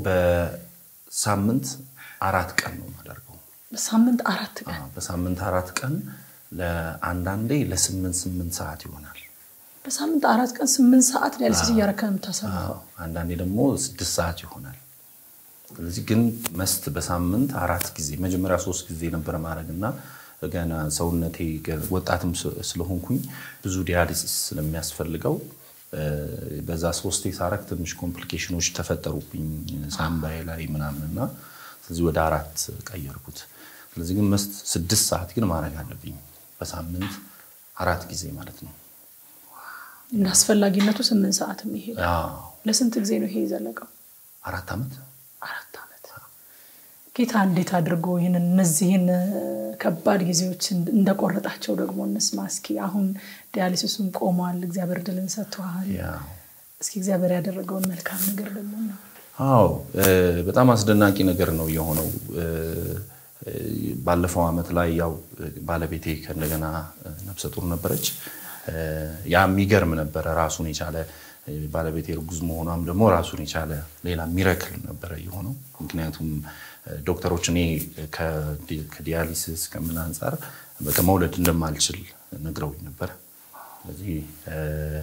በሳምንት አራት ቀን ነው የማደርገው። በሳምንት አራት ቀን አዎ፣ በሳምንት አራት ቀን ለአንዳንዴ ለስምንት ስምንት ሰዓት ይሆናል። በሳምንት አራት ቀን ስምንት ሰዓት ዲያሊሲስ እያረከ ነው የምታሳልፈው። አዎ፣ አንዳንዴ ደግሞ ስድስት ሰዓት ይሆናል። ስለዚህ ግን መስት በሳምንት አራት ጊዜ መጀመሪያ ሶስት ጊዜ ነበረ ማድረግ እና ገና ሰውነቴ ገ- ወጣትም ስ- ስለሆንኩኝ ብዙ ዲያሊሲስ ስለሚያስፈልገው እ፣ በዛ ሶስቴ ሳረግ ትንሽ ኮምፕሊኬሽኖች ተፈጠሩብኝ ሳምባዬ ላይ ምናምን እና ስለዚህ ወደ አራት ቀየርኩት። ስለዚህ ግን መስት ስድስት ሰዓት ግን ማድረግ አለብኝ በሳምንት አራት ጊዜ ማለት ነው። እንደ አስፈላጊነቱ ስምንት ሰዓት የሚሄድ አዎ፣ ለስንት ጊዜ ነው ይሄ የዘለቀው? አራት ዓመት አራት ዓመት። ጌታ እንዴት አድርጎ ይህንን እነዚህን ከባድ ጊዜዎች እንደቆረጣቸው ደግሞ እንስማ እስኪ። አሁን ዲያሊሲሱም ቆሟል፣ እግዚአብሔር ድልን ሰጥተዋል። ያው እስኪ እግዚአብሔር ያደረገውን መልካም ነገር ደግሞ ነው። አዎ እ፣ በጣም አስደናቂ ነገር ነው የሆነው። እ፣ እ፣ ባለፈው ዓመት ላይ ያው ባለቤቴ ከእንደገና ነፍሰ ጡር ነበረች። እ፣ ያ የሚገርም ነበረ። ራሱን የቻለ እ፣ ባለቤቴ እርጉዝ መሆኗም ደግሞ ራሱን የቻለ ሌላ ሚረክል ነበረ የሆነው። ምክንያቱም እ፣ ዶክተሮች እኔ ከዲ- ከዲያሊሲስ ከምን አንጻር በቃ መውለድ እንደማልችል ነግረውኝ ነበር። ስለዚህ እ፣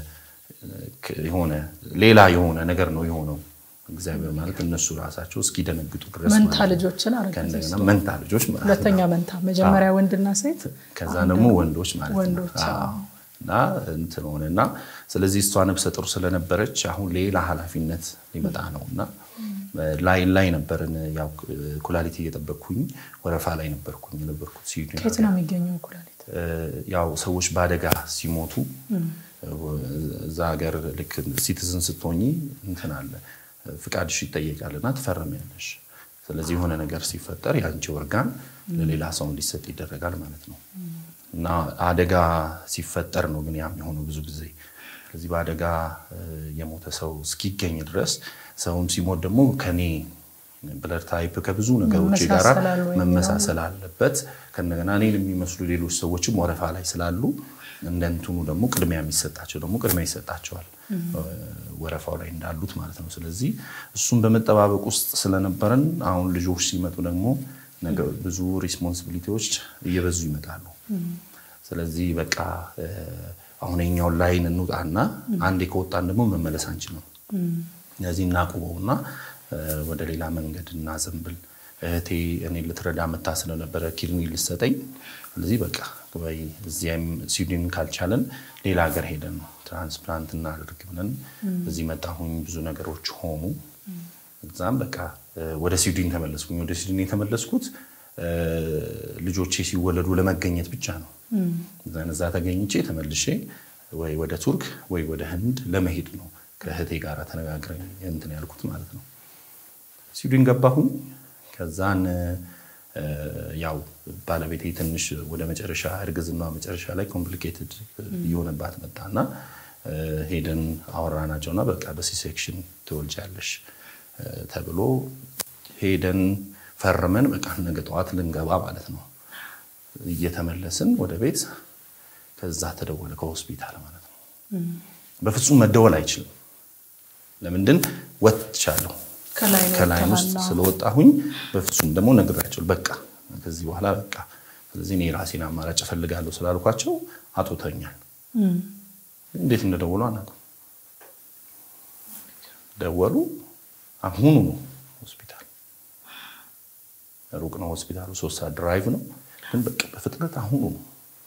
ክ- የሆነ ሌላ የሆነ ነገር ነው የሆነው። እግዚአብሔር ማለት እነሱ ራሳቸው እስኪደነግጡ ድረስ መንታ ማለት ነው። ልጆችን አረገ። ከእንደገና መንታ ልጆች ማለት ነው። ሁለተኛ መንታ፣ መጀመሪያ ወንድና ሴት፣ ከዛ ደግሞ ወንዶች ማለት ነው። ወንዶች፣ አዎ። እና እንትን ሆነ እና ስለዚህ እሷ ነፍሰ ጡር ስለነበረች አሁን ሌላ ኃላፊነት ሊመጣ ነው እና ላይን ላይ ነበርን። ያው ኩላሊት እየጠበቅኩኝ ወረፋ ላይ ነበርኩኝ የነበርኩት ስዊድን ከየት ነው የሚገኘው ኩላሊት? ያው ሰዎች በአደጋ ሲሞቱ እዛ ሀገር ልክ ሲቲዝን ስትሆኚ እንትን አለ ፍቃድሽ ይጠየቃል እና ትፈርሚያለሽ። ስለዚህ የሆነ ነገር ሲፈጠር የአንቺ ኦርጋን ለሌላ ሰው እንዲሰጥ ይደረጋል ማለት ነው እና አደጋ ሲፈጠር ነው ግን ያም የሆነው ብዙ ጊዜ። ስለዚህ በአደጋ የሞተ ሰው እስኪገኝ ድረስ ሰውም ሲሞት ደግሞ ከኔ ብለድ ታይፕ ከብዙ ነገሮች ጋር መመሳሰላል ወይ መመሳሰል አለበት። ከእንደገና እኔን የሚመስሉ ሌሎች ሰዎችም ወረፋ ላይ ስላሉ እንደ እንትኑ ደግሞ ቅድሚያ የሚሰጣቸው ደግሞ ቅድሚያ ይሰጣቸዋል ወረፋው ላይ እንዳሉት ማለት ነው። ስለዚህ እሱን በመጠባበቅ ውስጥ ስለነበረን አሁን ልጆች ሲመጡ ደግሞ ነገ ብዙ ሪስፖንሲቢሊቲዎች እየበዙ ይመጣሉ። ስለዚህ በቃ አሁን የኛውን ላይን እንውጣና አንዴ ከወጣን ደግሞ መመለስ አንችልም። ስለዚህ እናቁበውና ወደ ሌላ መንገድ እናዘንብል። እህቴ እኔ ልትረዳ መታ ስለነበረ ኪድኒ ልሰጠኝ። ስለዚህ በቃ ወይ እዚያም ስዊድን ካልቻለን ሌላ ሀገር ሄደን ትራንስፕላንት እናደርግ ብለን እዚህ መጣሁኝ። ብዙ ነገሮች ሆኑ። እዛም በቃ ወደ ስዊድን ተመለስኩኝ። ወደ ስዊድን የተመለስኩት ልጆቼ ሲወለዱ ለመገኘት ብቻ ነው። እዛ ተገኝቼ ተመልሼ ወይ ወደ ቱርክ ወይ ወደ ህንድ ለመሄድ ነው ከእህቴ ጋር ተነጋግረን እንትን ያልኩት ማለት ነው። ስዊድን ገባሁኝ። ከዛን ያው ባለቤቴ ትንሽ ወደ መጨረሻ እርግዝና መጨረሻ ላይ ኮምፕሊኬትድ እየሆነባት መጣና ሄደን አወራናቸውና በቃ በሲሴክሽን ትወልጃለሽ ተብሎ ሄደን ፈርመን በቃ ነገ ጠዋት ልንገባ ማለት ነው። እየተመለስን ወደ ቤት ከዛ ተደወለ ከሆስፒታል ማለት ነው። በፍጹም መደወል አይችልም። ለምንድን ወጥቻለሁ ከላይ ነው ከላይን ውስጥ የተባለው። ስለወጣሁኝ በፍጹም ደግሞ ነግራቸው በቃ ከዚህ በኋላ በቃ ስለዚህ እኔ ራሴን አማራጭ እፈልጋለሁ ስላልኳቸው አጦተኛል። እም፣ እንዴት እንደደወሉ አናውቅም። ደወሉ። አሁኑ ነው ሆስፒታል ሩቅ ነው ሆስፒታሉ፣ ሶስት ሰዓት ድራይቭ ነው። ግን በቃ በፍጥነት አሁኑ ነው።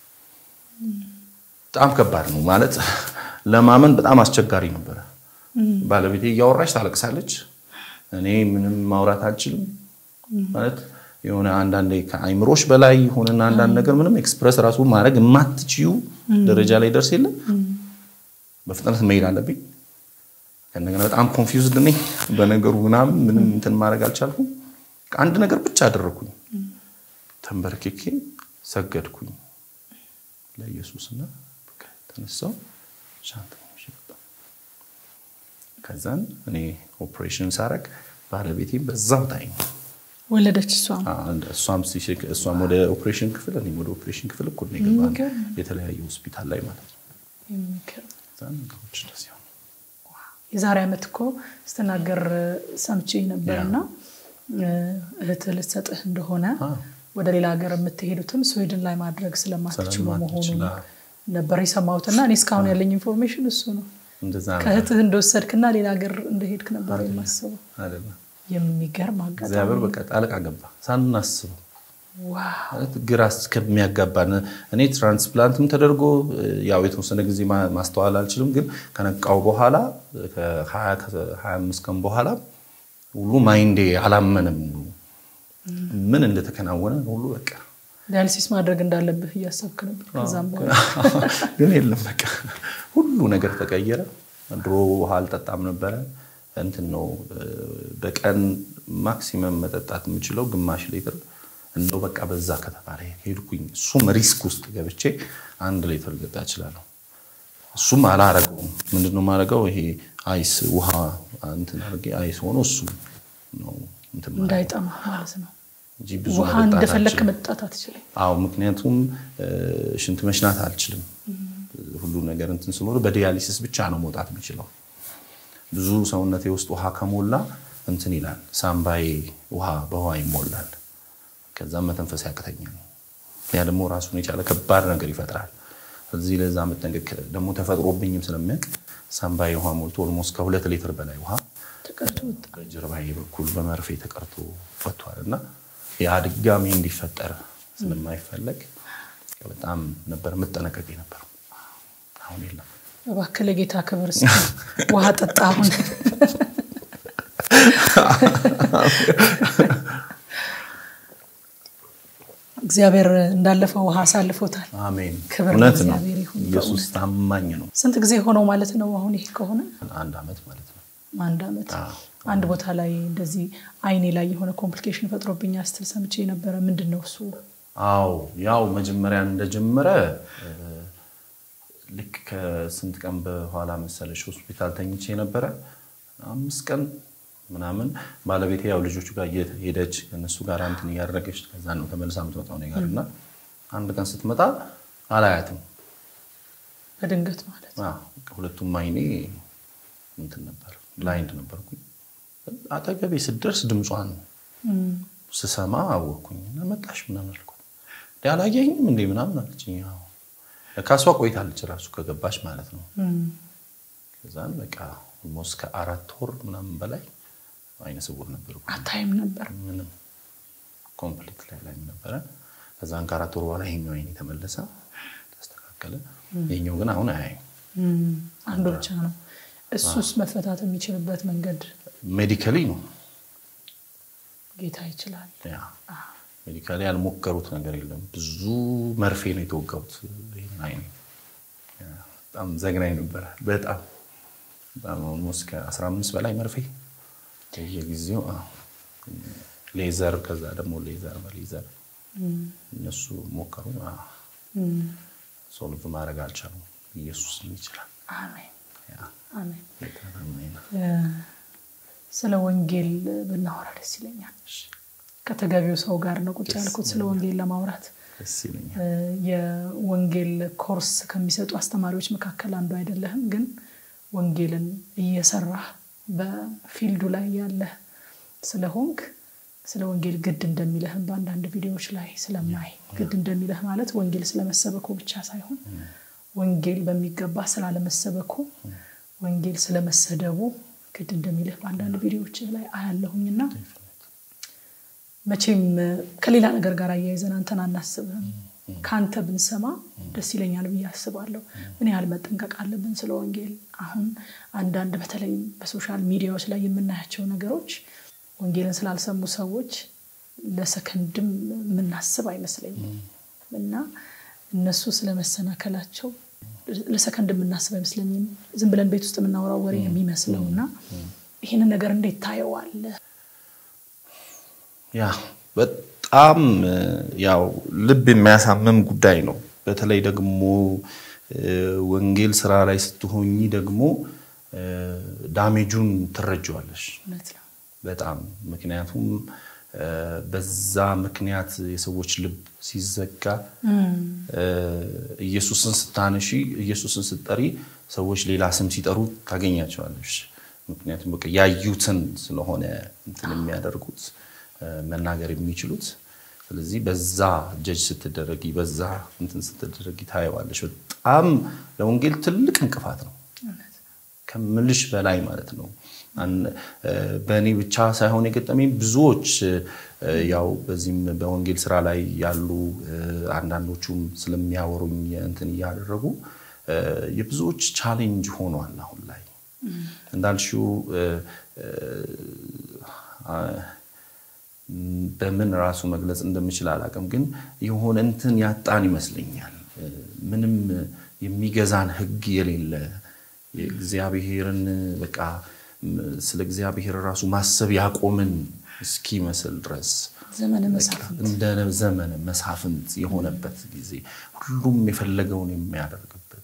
በጣም ከባድ ነው ማለት ለማመን በጣም አስቸጋሪ ነበረ። ባለቤቴ እያወራች ታለቅሳለች። እኔ ምንም ማውራት አልችልም ማለት የሆነ አንዳንዴ ከአይምሮሽ በላይ የሆነና አንዳንድ ነገር ምንም ኤክስፕረስ ራሱ ማድረግ የማትችዩ ደረጃ ላይ ደርስ የለም። በፍጥነት መሄድ አለብኝ። ከእንደገና በጣም ኮንፊውዝድ ነኝ በነገሩ ምናምን ምንም እንትን ማድረግ አልቻልኩም። አንድ ነገር ብቻ አደረግኩኝ። ተንበርክኬ ሰገድኩኝ ለኢየሱስና በቃ ተነሳው ሻንጣ ይዤ ወጣሁ። ከዛን እኔ ኦፕሬሽን ሳረግ ባለቤቴም በዛው ታይም ወለደች እሷም እሷም ሲሸክ- እሷም ወደ ኦፕሬሽን ክፍል እኔም ወደ ኦፕሬሽን ክፍል እኩል ነው የገባነው። የሚገርም። የተለያየ ሆስፒታል ላይ ማለት ነው። የሚገርም ከዛን ነገሮች እንደዚህ ሆኑ። የዛሬ ዓመት እኮ ስትናገር ሰምቼ ነበርና እህትህ ልትሰጥህ እንደሆነ አዎ። ወደ ሌላ ሀገር የምትሄዱትም ስዊድን ላይ ማድረግ ስለማትችሉ ስለማትችል፣ መሆኑን አዎ። ነበር የሰማሁትና እኔ እስካሁን ያለኝ ኢንፎርሜሽን እሱ ነው። እንደዛ ነው ከእህትህ እንደወሰድክና ሌላ ሀገር እንደሄድክ ነበር የማስበው። አይደለም። የሚገርም አጋጣሚ እግዚአብሔር በቃ ጣልቃ ገባ ሳናስበው ዋው! ማለት ግራ እስከሚያጋባን እኔ ትራንስፕላንትም ተደርጎ ያው የተወሰነ ጊዜ ማ- ማስተዋል አልችልም፣ ግን ከነቃው በኋላ ከ25 ቀን በኋላ ሁሉ ማይንዴ አላመንም ምን እንደተከናወነ ሁሉ በቃ ዳያሊሲስ ማድረግ እንዳለብህ እያሰብክ ነበር። ከዛም በኋላ ግን የለም በቃ ሁሉ ነገር ተቀየረ። ድሮ ውሃ አልጠጣም ነበረ። እንትን ነው በቀን ማክሲመም መጠጣት የምችለው ግማሽ ሊትር እንደው በቃ በዛ ከተባለ ሄድኩኝ። እሱም ሪስክ ውስጥ ገብቼ አንድ ሊትር ልጠጣ እችላለሁ። እሱም አላረገውም። ምንድነው የማደርገው? ይሄ አይስ ውሃ እንትን አድርጌ አይስ ሆኖ እሱ ነው እንትን የማደርገው እንዳይጠማ ማለት ነው። እንጂ ብዙ ውሃ መጠጣት እንደፈለክ አልችልም። መጠጣት አትችልም። አዎ ምክንያቱም እ፣ ሽንት መሽናት አልችልም። ሁሉ ነገር እንትን ስለሆነ በዲያሊሲስ ብቻ ነው መውጣት የሚችለው። ብዙ ሰውነቴ ውስጥ ውሃ ከሞላ እንትን ይላል፣ ሳምባዬ ውሃ በውሃ ይሞላል። ከዛም መተንፈስ ያቅተኛል። ያ ደግሞ ራሱን የቻለ ከባድ ነገር ይፈጥራል። እዚህ ለዛ መጠንቀቅ ደግሞ ተፈጥሮብኝም ስለሚያውቅ ሳምባዬ ውሃ ሞልቶ ኦልሞስት ከሁለት ሊትር በላይ ውሃ ተቀርቶ ወጣ። በጀርባዬ በኩል በመርፌ ተቀርቶ ወጥቷል እና ያ ድጋሚ እንዲፈጠር ስለማይፈለግ በጣም ነበር የምጠነቀቅ የነበረው። አሁን የለም። እባክህ ለጌታ ክብር እስኪ ውሃ ጠጣ። አሁን እግዚአብሔር እንዳለፈው ውሃ አሳልፎታል። አሜን። ክብር እውነት ነው። ለእግዚአብሔር ይሁን። ኢየሱስ ታማኝ ነው። ስንት ጊዜ ሆነው ማለት ነው? አሁን ይሄ ከሆነ አንድ ዓመት ማለት ነው። አንድ ዓመት። አዎ። አንድ ቦታ ላይ እንደዚህ አይኔ ላይ የሆነ ኮምፕሊኬሽን ፈጥሮብኛ ስትል ሰምቼ ነበረ። ምንድን ነው እሱ? አዎ ያው መጀመሪያ እንደጀመረ እ፣ ልክ ከስንት ቀን በኋላ መሰለሽ ሆስፒታል ተኝቼ ነበረ። አምስት ቀን ምናምን ባለቤቴ ያው ልጆቹ ጋር እየሄደች ከእነሱ ጋር እንትን እያደረገች ከዛ ነው ተመልሳ የምትመጣው እኔ ጋር እና አንድ ቀን ስትመጣ አላያትም። በድንገት ማለት ነው። አዎ፣ ሁለቱም አይኔ እንትን ነበር ብላይንድ ነበርኩኝ። አጠገቤ ስደርስ ድምጿን እም፣ ስሰማ አወቅኩኝ እና መጣሽ ምናምን አልኳት። እንዴ አላየኝም እንዴ ምናምን አለችኝ። አዎ ካሷ ቆይታለች ራሱ ከገባች ማለት ነው። እም፣ ከዛን በቃ ኦልሞስት ከአራት ወር ምናምን በላይ አይነ ስውር ነበርኩ። አታይም ነበር። ምንም ኮምፕሊት ላይ ላይ ነበረ። ከዛን ከአራት ወር በኋላ ይሄኛው አይኔ ተመለሰ፣ ተስተካከለ። ይሄኛው ግን አሁን አያይም። እም፣ አንዱ ብቻ ነው። እሱስ መፈታት የሚችልበት መንገድ ሜዲካሊ ነው ጌታ ይችላል። ያ ሜዲካሊ ያልሞከሩት ነገር የለም። ብዙ መርፌ ነው የተወጋሁት። ይሄን አይኔ ያ፣ በጣም ዘግናኝ ነበረ። በጣም በጣም ኦልሞስት ከ15 በላይ መርፌ በየጊዜው አዎ። ሌዘር፣ ከዛ ደግሞ ሌዘር በሌዘር እነሱ ሞከሩ። አዎ፣ እም፣ ሶልቭ ማድረግ አልቻሉም። ኢየሱስ ይችላል። አሜን ያ፣ አሜን። ጌታ ታማኝ ነው። እ፣ ስለ ወንጌል ብናወራ ደስ ይለኛል። ከተገቢው ሰው ጋር ነው ቁጭ ያልኩት ስለ ወንጌል ለማውራት ደስ ይለኛል። የወንጌል ኮርስ ከሚሰጡ አስተማሪዎች መካከል አንዱ አይደለህም፣ ግን ወንጌልን እየሰራህ በፊልዱ ላይ ያለህ ስለሆንክ ስለ ወንጌል ግድ እንደሚለህም በአንዳንድ ቪዲዮዎች ላይ ስለማይ ግድ እንደሚለህ ማለት ወንጌል ስለመሰበኩ ብቻ ሳይሆን ወንጌል በሚገባ ስላለመሰበኩ ወንጌል ስለመሰደቡ ግድ እንደሚልህ በአንዳንድ ቪዲዮዎች ላይ አያለሁኝና መቼም ከሌላ ነገር ጋር አያይዘን አንተን አናስብህም። ከአንተ ብንሰማ ደስ ይለኛል ብዬ አስባለሁ። ምን ያህል መጠንቀቅ አለብን ስለ ወንጌል? አሁን አንዳንድ በተለይ በሶሻል ሚዲያዎች ላይ የምናያቸው ነገሮች ወንጌልን ስላልሰሙ ሰዎች ለሰከንድም የምናስብ አይመስለኝም እና እነሱ ስለመሰናከላቸው ለሰከንድ የምናስብ አይመስለኝም። ዝም ብለን ቤት ውስጥ የምናወራው ወሬ የሚመስለው እና ይህንን ነገር እንዴት ታየዋለህ? ያ በጣም ያው ልብ የሚያሳምም ጉዳይ ነው። በተለይ ደግሞ ወንጌል ስራ ላይ ስትሆኚ ደግሞ ዳሜጁን ትረጅዋለሽ እውነት ነው። በጣም ምክንያቱም በዛ ምክንያት የሰዎች ልብ ሲዘጋ ኢየሱስን ስታነሺ ኢየሱስን ስትጠሪ ሰዎች ሌላ ስም ሲጠሩ ታገኛቸዋለሽ። ምክንያቱም በቃ ያዩትን ስለሆነ እንትን የሚያደርጉት መናገር የሚችሉት። ስለዚህ በዛ ጀጅ ስትደረጊ በዛ እንትን ስትደረጊ ታየዋለሽ። በጣም ለወንጌል ትልቅ እንቅፋት ነው ከምልሽ በላይ ማለት ነው። በእኔ ብቻ ሳይሆን የገጠመኝ ብዙዎች ያው በዚህም በወንጌል ስራ ላይ ያሉ አንዳንዶቹም ስለሚያወሩኝ እንትን እያደረጉ የብዙዎች ቻሌንጅ ሆኗል። አሁን ላይ እንዳልሽው በምን ራሱ መግለጽ እንደምችል አላውቅም፣ ግን የሆነ እንትን ያጣን ይመስለኛል። ምንም የሚገዛን ሕግ የሌለ የእግዚአብሔርን በቃ ስለ እግዚአብሔር ራሱ ማሰብ ያቆምን እስኪመስል ድረስ ዘመነ መሳፍንት እንደ ዘመነ መሳፍንት የሆነበት ጊዜ ሁሉም የፈለገውን የሚያደርግበት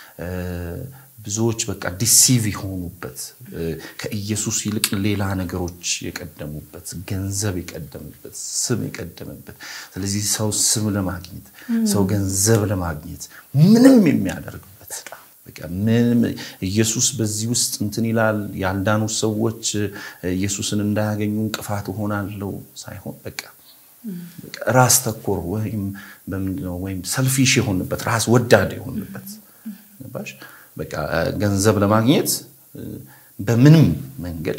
ብዙዎች በቃ ዲሲቭ የሆኑበት ከኢየሱስ ይልቅ ሌላ ነገሮች የቀደሙበት ገንዘብ የቀደመበት ስም የቀደመበት ስለዚህ ሰው ስም ለማግኘት ሰው ገንዘብ ለማግኘት ምንም የሚያደርግበት በቃ ምንም ኢየሱስ በዚህ ውስጥ እንትን ይላል። ያልዳኑ ሰዎች ኢየሱስን እንዳያገኙ እንቅፋት እሆናለሁ ሳይሆን በቃ ራስ ተኮር ወይም በምንድነው ወይም ሰልፊሽ የሆንበት ራስ ወዳድ የሆንበት ገባሽ? በቃ ገንዘብ ለማግኘት በምንም መንገድ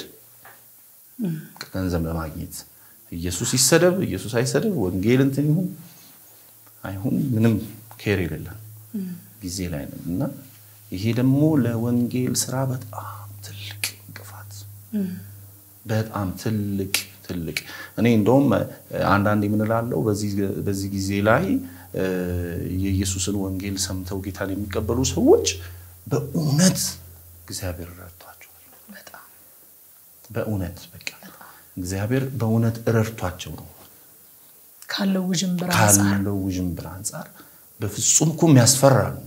ገንዘብ ለማግኘት ኢየሱስ ይሰደብ ኢየሱስ አይሰደብ ወንጌል እንትን ይሁን አይሁን ምንም ኬር የሌለን ጊዜ ላይ ነን እና ይሄ ደግሞ ለወንጌል ስራ በጣም ትልቅ እንቅፋት በጣም ትልቅ ትልቅ እኔ እንደውም አንዳንድ የምንላለው በዚህ ጊዜ ላይ የኢየሱስን ወንጌል ሰምተው ጌታን የሚቀበሉ ሰዎች በእውነት እግዚአብሔር ረድቷቸዋል። በእውነት በቃ እግዚአብሔር በእውነት ረድቷቸው ነው ካለው ውዥንብር ካለው ውዥንብር አንጻር በፍጹም እኮ የሚያስፈራ ነው።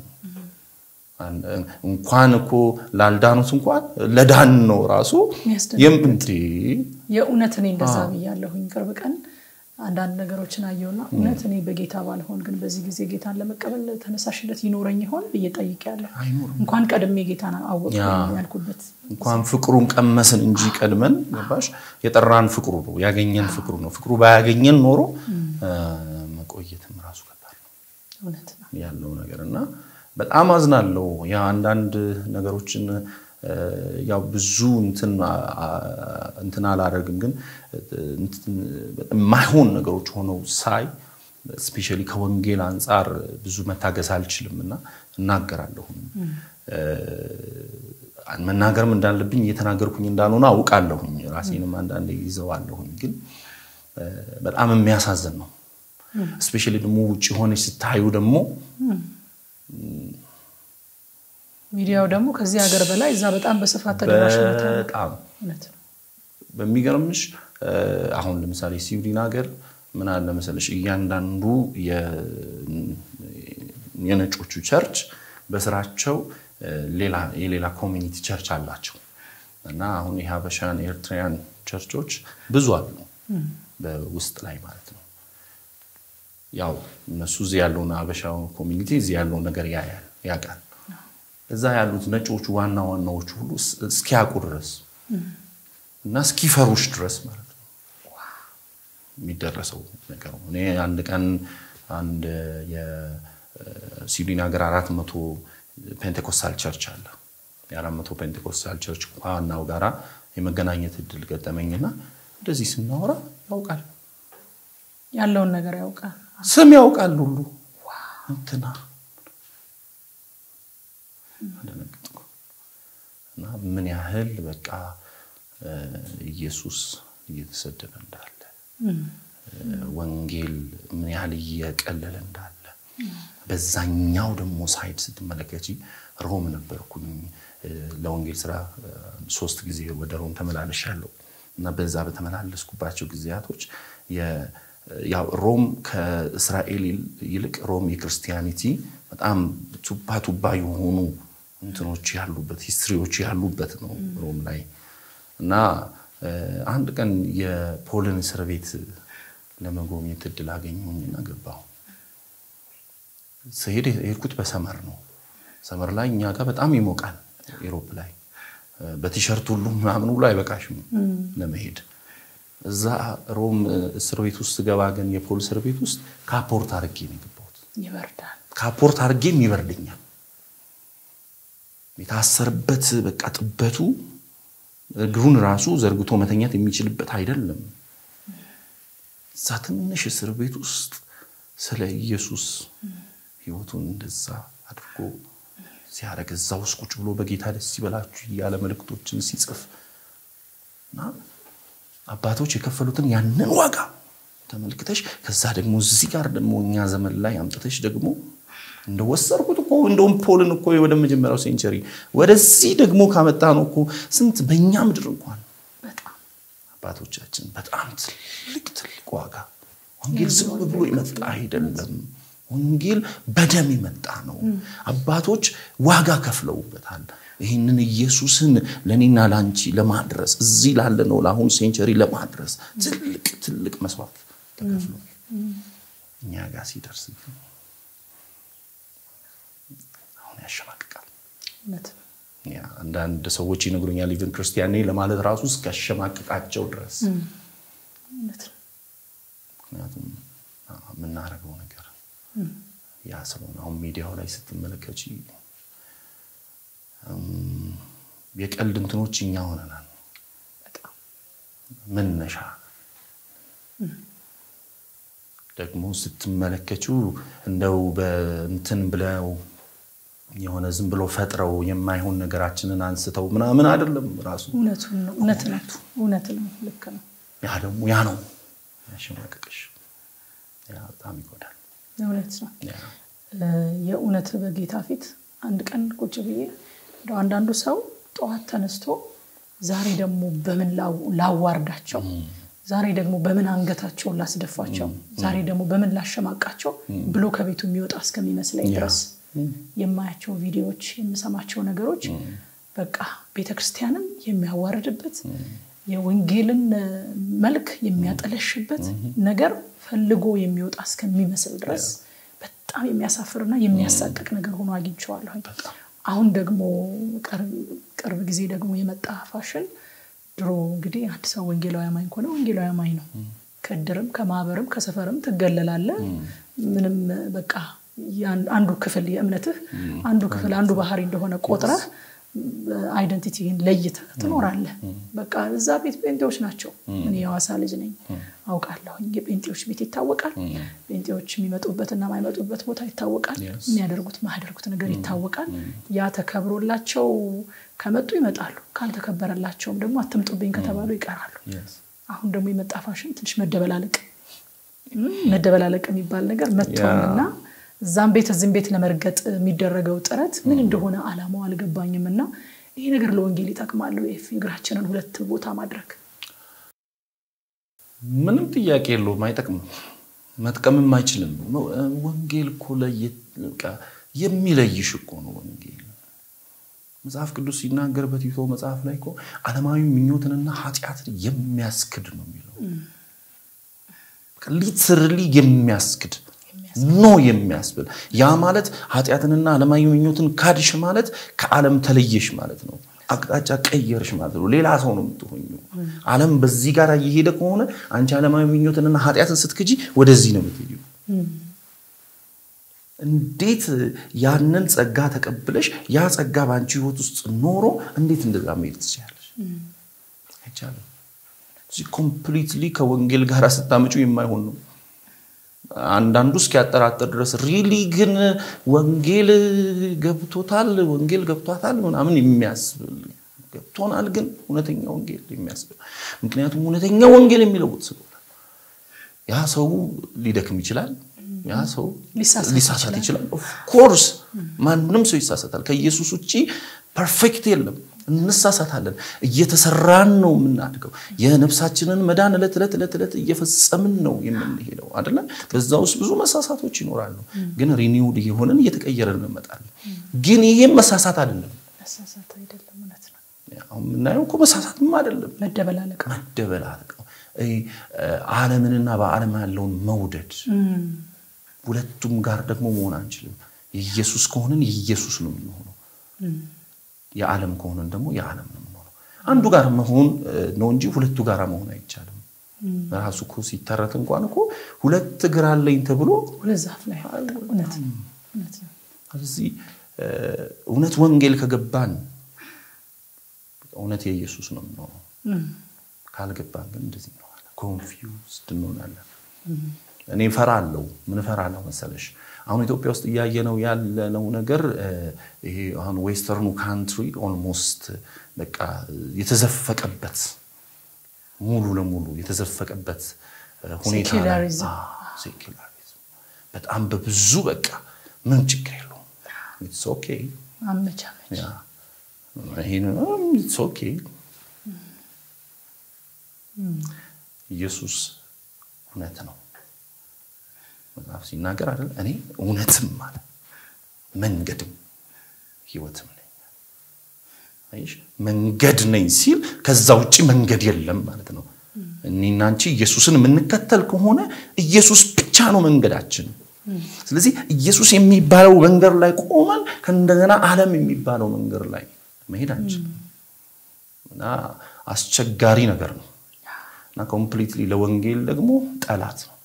እንኳን እኮ ላልዳኑት እንኳን ለዳን ነው ራሱ የምንት የእውነት እኔ እንደዛ ብያለሁኝ። ቅርብ ቀን አንዳንድ ነገሮችን አየውና እውነት እኔ በጌታ ባልሆን ግን በዚህ ጊዜ ጌታን ለመቀበል ተነሳሽነት ይኖረኝ ይሆን ብዬ ጠይቄያለሁ። እንኳን ቀድሜ ጌታን አወቅኩኝ ያልኩበት እንኳን ፍቅሩን ቀመስን እንጂ ቀድመን ገባሽ የጠራን ፍቅሩ ነው ያገኘን ፍቅሩ ነው። ፍቅሩ ባያገኘን ኖሮ መቆየትም ራሱ ከባድ ነው እውነት ነው ያለው ነገር እና በጣም አዝናለሁ። ያ አንዳንድ ነገሮችን ያው ብዙ እንትን አላደርግም፣ ግን የማይሆን ነገሮች ሆነው ሳይ እስፔሻሊ ከወንጌል አንጻር ብዙ መታገስ አልችልም እና እናገራለሁም መናገርም እንዳለብኝ እየተናገርኩኝ እንዳልሆነ አውቃለሁኝ። ራሴንም አንዳንዴ ይዘዋለሁኝ፣ ግን በጣም የሚያሳዝን ነው። እስፔሻሊ ደግሞ ውጭ ሆነች ስታዩ ደግሞ ሚዲያው ደግሞ ከዚህ ሀገር በላይ እዛ በጣም በስፋት ተደራሽነት በጣም በሚገርምሽ አሁን ለምሳሌ ስዊድን ሀገር ምን አለ መሰለሽ እያንዳንዱ የነጮቹ ቸርች በስራቸው የሌላ ኮሚኒቲ ቸርች አላቸው እና አሁን የሀበሻን ኤርትራያን ቸርቾች ብዙ አሉ በውስጥ ላይ ማለት ነው። ያው እነሱ እዚህ ያለውን አበሻው ኮሚኒቲ እዚህ ያለውን ነገር ያያል ያውቃል። እዛ ያሉት ነጮቹ ዋና ዋናዎቹ ሁሉ እስኪያውቁ ድረስ እና እስኪፈሩሽ ድረስ ማለት ነው የሚደረሰው ነገር ነው። እኔ አንድ ቀን አንድ የስዊድን ሀገር አራት መቶ ፔንቴኮስታል ቸርች አለ። የአራት መቶ ፔንቴኮስታል ቸርች ዋናው ጋራ የመገናኘት እድል ገጠመኝና እንደዚህ ስናወራ ያውቃል፣ ያለውን ነገር ያውቃል፣ ስም ያውቃል ሁሉ እንትና አደነገጥኩ እና ምን ያህል በቃ ኢየሱስ እየተሰደበ እንዳለ ወንጌል ምን ያህል እየቀለለ እንዳለ በዛኛው ደግሞ ሳይድ ስትመለከች ሮም ነበርኩኝ ለወንጌል ስራ ሶስት ጊዜ ወደ ሮም ተመላለሻለሁ እና በዛ በተመላለስኩባቸው ጊዜያቶች ሮም ከእስራኤል ይልቅ ሮም የክርስቲያኒቲ በጣም ቱባ ቱባ የሆኑ እንትኖች ያሉበት ሂስትሪዎች ያሉበት ነው ሮም ላይ እና አንድ ቀን የፖልን እስር ቤት ለመጎብኘት እድል አገኘሁኝና ገባሁ። ስሄድ የሄድኩት በሰመር ነው። ሰመር ላይ እኛ ጋር በጣም ይሞቃል። ኤሮፕ ላይ በቲሸርት ሁሉ ምናምን ሁሉ አይበቃሽም ለመሄድ። እዛ ሮም እስር ቤት ውስጥ ገባ ግን የፖል እስር ቤት ውስጥ ካፖርት አድርጌ ነው የገባሁት። ይበርዳል። ካፖርት አድርጌም ይበርደኛል። የታሰርበት በቃ ጥበቱ እግሩን ራሱ ዘርግቶ መተኛት የሚችልበት አይደለም። እዛ ትንሽ እስር ቤት ውስጥ ስለ ኢየሱስ ሕይወቱን እንደዛ አድርጎ ሲያደርግ እዛ ውስጥ ቁጭ ብሎ በጌታ ደስ ይበላችሁ እያለ መልእክቶችን ሲጽፍ እና አባቶች የከፈሉትን ያንን ዋጋ ተመልክተሽ ከዛ ደግሞ እዚህ ጋር ደግሞ እኛ ዘመን ላይ አምጥተሽ ደግሞ እንደወሰድኩት እኮ እንደውም ፖልን እኮ ወደ መጀመሪያው ሴንቸሪ ወደዚህ ደግሞ ካመጣ ነው እኮ ስንት በእኛ ምድር እንኳን አባቶቻችን በጣም ትልቅ ትልቅ ዋጋ ወንጌል ዝም ብሎ ይመጣ አይደለም። ወንጌል በደም የመጣ ነው። አባቶች ዋጋ ከፍለውበታል። ይህንን ኢየሱስን ለእኔና ለአንቺ ለማድረስ እዚህ ላለ ነው ለአሁን ሴንቸሪ ለማድረስ ትልቅ ትልቅ መስዋዕት ተከፍሎ እኛ ጋር ሲደርስ አሁን ያሸማቅቃል። አንዳንድ ሰዎች ይነግሩኛል ኢቨን ክርስቲያን ነኝ ለማለት ራሱ እስኪያሸማቅቃቸው ድረስ ምክንያቱም የምናደርገው ነገር ያ ስለሆነ አሁን ሚዲያው ላይ ስትመለከች የቀልድ እንትኖች እኛ ሆነናል። መነሻ ደግሞ ስትመለከቹ እንደው በእንትን ብለው የሆነ ዝም ብሎ ፈጥረው የማይሆን ነገራችንን አንስተው ምናምን አይደለም። ራሱ እውነት ነው፣ እውነት ነው፣ ልክ ነው። ያ ደግሞ ያ ነው ያሸማቀቅሽ፣ ያ በጣም ይጎዳል። እውነት ነው። የእውነት በጌታ ፊት አንድ ቀን ቁጭ ብዬ እንደው አንዳንዱ ሰው ጠዋት ተነስቶ ዛሬ ደግሞ በምን ላዋርዳቸው፣ ዛሬ ደግሞ በምን አንገታቸውን ላስደፋቸው፣ ዛሬ ደግሞ በምን ላሸማቃቸው ብሎ ከቤቱ የሚወጣ እስከሚመስለኝ ድረስ የማያቸው ቪዲዮዎች፣ የምሰማቸው ነገሮች በቃ ቤተክርስቲያንን የሚያዋርድበት የወንጌልን መልክ የሚያጠለሽበት ነገር ፈልጎ የሚወጣ እስከሚመስል ድረስ በጣም የሚያሳፍርና የሚያሳቅቅ ነገር ሆኖ አግኝቼዋለሁኝ። አሁን ደግሞ ቅርብ ጊዜ ደግሞ የመጣ ፋሽን ድሮ እንግዲህ አንድ ሰው ወንጌላዊ አማኝ ከሆነ ወንጌላዊ አማኝ ነው። ከእድርም ከማህበርም ከሰፈርም ትገለላለ። ምንም በቃ አንዱ ክፍል የእምነትህ አንዱ ክፍል አንዱ ባህሪ እንደሆነ ቆጥረህ አይደንቲቲህን ለይተህ ትኖራለህ። በቃ እዛ ቤት ጴንጤዎች ናቸው። እኔ የሐዋሳ ልጅ ነኝ አውቃለሁኝ። የጴንጤዎች ቤት ይታወቃል። ጴንጤዎች የሚመጡበትና የማይመጡበት ቦታ ይታወቃል። የሚያደርጉት ማያደርጉት ነገር ይታወቃል። ያ ተከብሮላቸው ከመጡ ይመጣሉ። ካልተከበረላቸውም ደግሞ አትምጡብኝ ከተባሉ ይቀራሉ። አሁን ደግሞ የመጣ ፋሽን ትንሽ መደበላለቅ መደበላለቅ የሚባል ነገር መጥተዋልና እዛም ቤት እዚህም ቤት ለመርገጥ የሚደረገው ጥረት ምን እንደሆነ አላማው አልገባኝም። እና ይሄ ነገር ለወንጌል ይጠቅማሉ? እግራችንን ሁለት ቦታ ማድረግ ምንም ጥያቄ የለውም። አይጠቅምም፣ መጥቀምም አይችልም። ወንጌል እኮ የሚለይሽ እኮ ነው ወንጌል። መጽሐፍ ቅዱስ ሲናገር በቲቶ መጽሐፍ ላይ እኮ ዓለማዊ ምኞትንና ኃጢአትን የሚያስክድ ነው የሚለው ሊትርሊ የሚያስክድ ኖ የሚያስብል ያ ማለት ኃጢአትንና ዓለማዊ ምኞትን ካድሽ ማለት ከዓለም ተለየሽ ማለት ነው። አቅጣጫ ቀየርሽ ማለት ነው። ሌላ ሰው ነው የምትሆኙ። ዓለም በዚህ ጋር እየሄደ ከሆነ አንቺ ዓለማዊ ምኞትንና ኃጢአትን ስትክጂ ወደዚህ ነው የምትሄዱ። እንዴት ያንን ጸጋ ተቀብለሽ ያ ጸጋ በአንቺ ህይወት ውስጥ ኖሮ እንዴት እንደዛ መሄድ ትችላለሽ? አይቻልም። እዚህ ኮምፕሊትሊ ከወንጌል ጋር ስታመጩ የማይሆን ነው። አንዳንዱ እስኪያጠራጥር ድረስ ሪሊ ግን ወንጌል ገብቶታል፣ ወንጌል ገብቷታል ምናምን የሚያስብል ገብቶናል፣ ግን እውነተኛ ወንጌል የሚያስብል ምክንያቱም እውነተኛ ወንጌል የሚለውጥ ስለሆነ ያ ሰው ሊደክም ይችላል። ያ ሰው ሊሳሳት ይችላል። ኦፍኮርስ ማንም ሰው ይሳሳታል። ከኢየሱስ ውጭ ፐርፌክት የለም። እንሳሳታለን። እየተሰራን ነው የምናድገው። የነፍሳችንን መዳን ዕለት ዕለት ዕለት ዕለት እየፈጸምን ነው የምንሄደው አይደለ? በዛ ውስጥ ብዙ መሳሳቶች ይኖራሉ። ግን ሪኒውድ እየሆንን እየተቀየረን እንመጣለን። ግን ይሄም መሳሳት አይደለም። አሁን የምናየው እኮ መሳሳትም አይደለም፣ መደበላለቅ መደበላለቅ ነው። ዓለምንና በዓለም ያለውን መውደድ ሁለቱም ጋር ደግሞ መሆን አንችልም። የኢየሱስ ከሆንን የኢየሱስ ነው የምንሆነው የዓለም ከሆነን ደግሞ የዓለም ነው የምንሆነው። አንዱ ጋር መሆን ነው እንጂ ሁለቱ ጋር መሆን አይቻልም። ራሱ እኮ ሲተረት እንኳን እኮ ሁለት እግር አለኝ ተብሎ ሁለት ዛፍ ላይ ስለዚህ እውነት ወንጌል ከገባን እውነት የኢየሱስ ነው የምንሆነው። ካልገባን ግን እንደዚህ እንሆናለን፣ ኮንፊውዝድ እንሆናለን። እኔ እፈራለሁ። ምን እፈራለሁ መሰለሽ? አሁን ኢትዮጵያ ውስጥ እያየነው ያለነው ነገር ይሄ አሁን ዌስተርኑ ካንትሪ ኦልሞስት በቃ የተዘፈቀበት ሙሉ ለሙሉ የተዘፈቀበት ሁኔታ ሴኩላሪዝም በጣም በብዙ በቃ ምን ችግር የለውም ኢትስ ኦኬ አመቻመች ኢትስ ኦኬ ኢየሱስ እውነት ነው መጽሐፍ ሲናገር አይደል እኔ እውነትም አለ መንገድም ህይወትም ነኝ አይሽ መንገድ ነኝ ሲል ከዛ ውጭ መንገድ የለም ማለት ነው እኔና አንቺ ኢየሱስን የምንከተል ከሆነ ኢየሱስ ብቻ ነው መንገዳችን ስለዚህ ኢየሱስ የሚባለው መንገድ ላይ ቆመን ከእንደገና ዓለም የሚባለው መንገድ ላይ መሄድ አንችልም እና አስቸጋሪ ነገር ነው እና ኮምፕሊትሊ ለወንጌል ደግሞ ጠላት ነው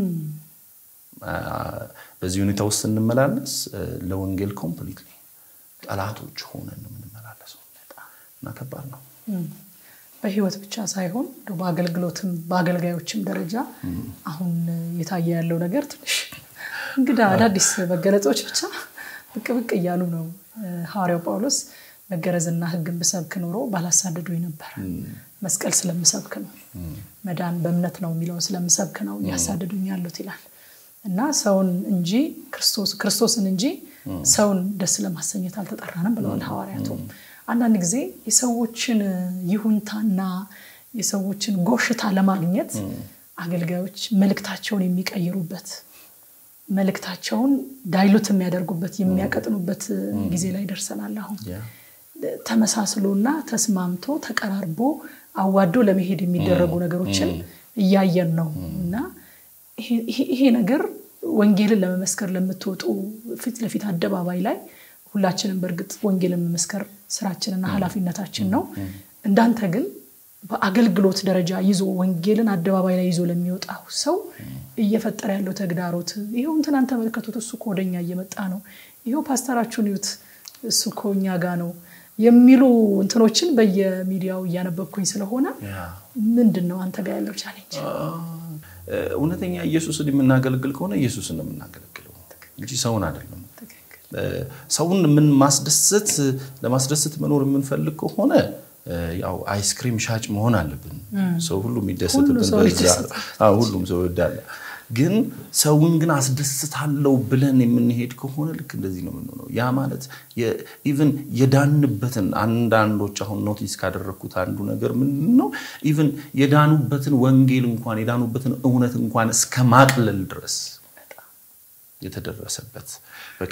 በዚህ ሁኔታ ውስጥ ስንመላለስ ለወንጌል ኮምፕሊትሊ ጠላቶች ሆነን ነው የምንመላለሰው እና ከባድ ነው በህይወት ብቻ ሳይሆን በአገልግሎትም በአገልጋዮችም ደረጃ አሁን እየታየ ያለው ነገር ትንሽ እንግዳ አዳዲስ መገለጦች ብቻ ብቅ ብቅ እያሉ ነው ሐዋርያው ጳውሎስ መገረዝና ህግን ብሰብክ ኖሮ ባላሳደዱኝ ነበር መስቀል ስለምሰብክ ነው መዳን በእምነት ነው የሚለውን ስለምሰብክ ነው እያሳደዱኝ ያሉት ይላል እና ሰውን እንጂ ክርስቶስን እንጂ ሰውን ደስ ለማሰኘት አልተጠራንም ብለዋል ሐዋርያቱ አንዳንድ ጊዜ የሰዎችን ይሁንታና የሰዎችን ጎሽታ ለማግኘት አገልጋዮች መልእክታቸውን የሚቀይሩበት መልእክታቸውን ዳይሉት የሚያደርጉበት የሚያቀጥኑበት ጊዜ ላይ ደርሰናል አሁን ተመሳስሎና ተስማምቶ ተቀራርቦ አዋዶ ለመሄድ የሚደረጉ ነገሮችን እያየን ነው እና ይሄ ነገር ወንጌልን ለመመስከር ለምትወጡ ፊት ለፊት አደባባይ ላይ ሁላችንም በእርግጥ ወንጌልን መመስከር ስራችንና ኃላፊነታችን ነው እንዳንተ ግን በአገልግሎት ደረጃ ይዞ ወንጌልን አደባባይ ላይ ይዞ ለሚወጣው ሰው እየፈጠረ ያለው ተግዳሮት ይኸው እንትናን ተመልከቱት እሱ እኮ ወደኛ እየመጣ ነው ይኸው ፓስተራችሁን ይዩት እሱ እኮ እኛ ጋ ነው የሚሉ እንትኖችን በየሚዲያው እያነበብኩኝ ስለሆነ ምንድን ነው አንተ ጋር ያለው ቻሌንጅ እውነተኛ ኢየሱስን የምናገለግል ከሆነ ኢየሱስን ነው የምናገለግለው እንጂ ሰውን አይደለም ሰውን ምን ማስደሰት ለማስደሰት መኖር የምንፈልግ ከሆነ ያው አይስክሪም ሻጭ መሆን አለብን ሰው ሁሉ የሚደሰትበት ሁሉም ሰው ይወዳል ግን ሰውን ግን አስደስታለው ብለን የምንሄድ ከሆነ ልክ እንደዚህ ነው የምንሆነው ያ ማለት ኢቨን የዳንበትን አንዳንዶች አሁን ኖቲስ ካደረግኩት አንዱ ነገር ምንድን ነው ኢቨን የዳኑበትን ወንጌል እንኳን የዳኑበትን እውነት እንኳን እስከ ማቅለል ድረስ የተደረሰበት በቃ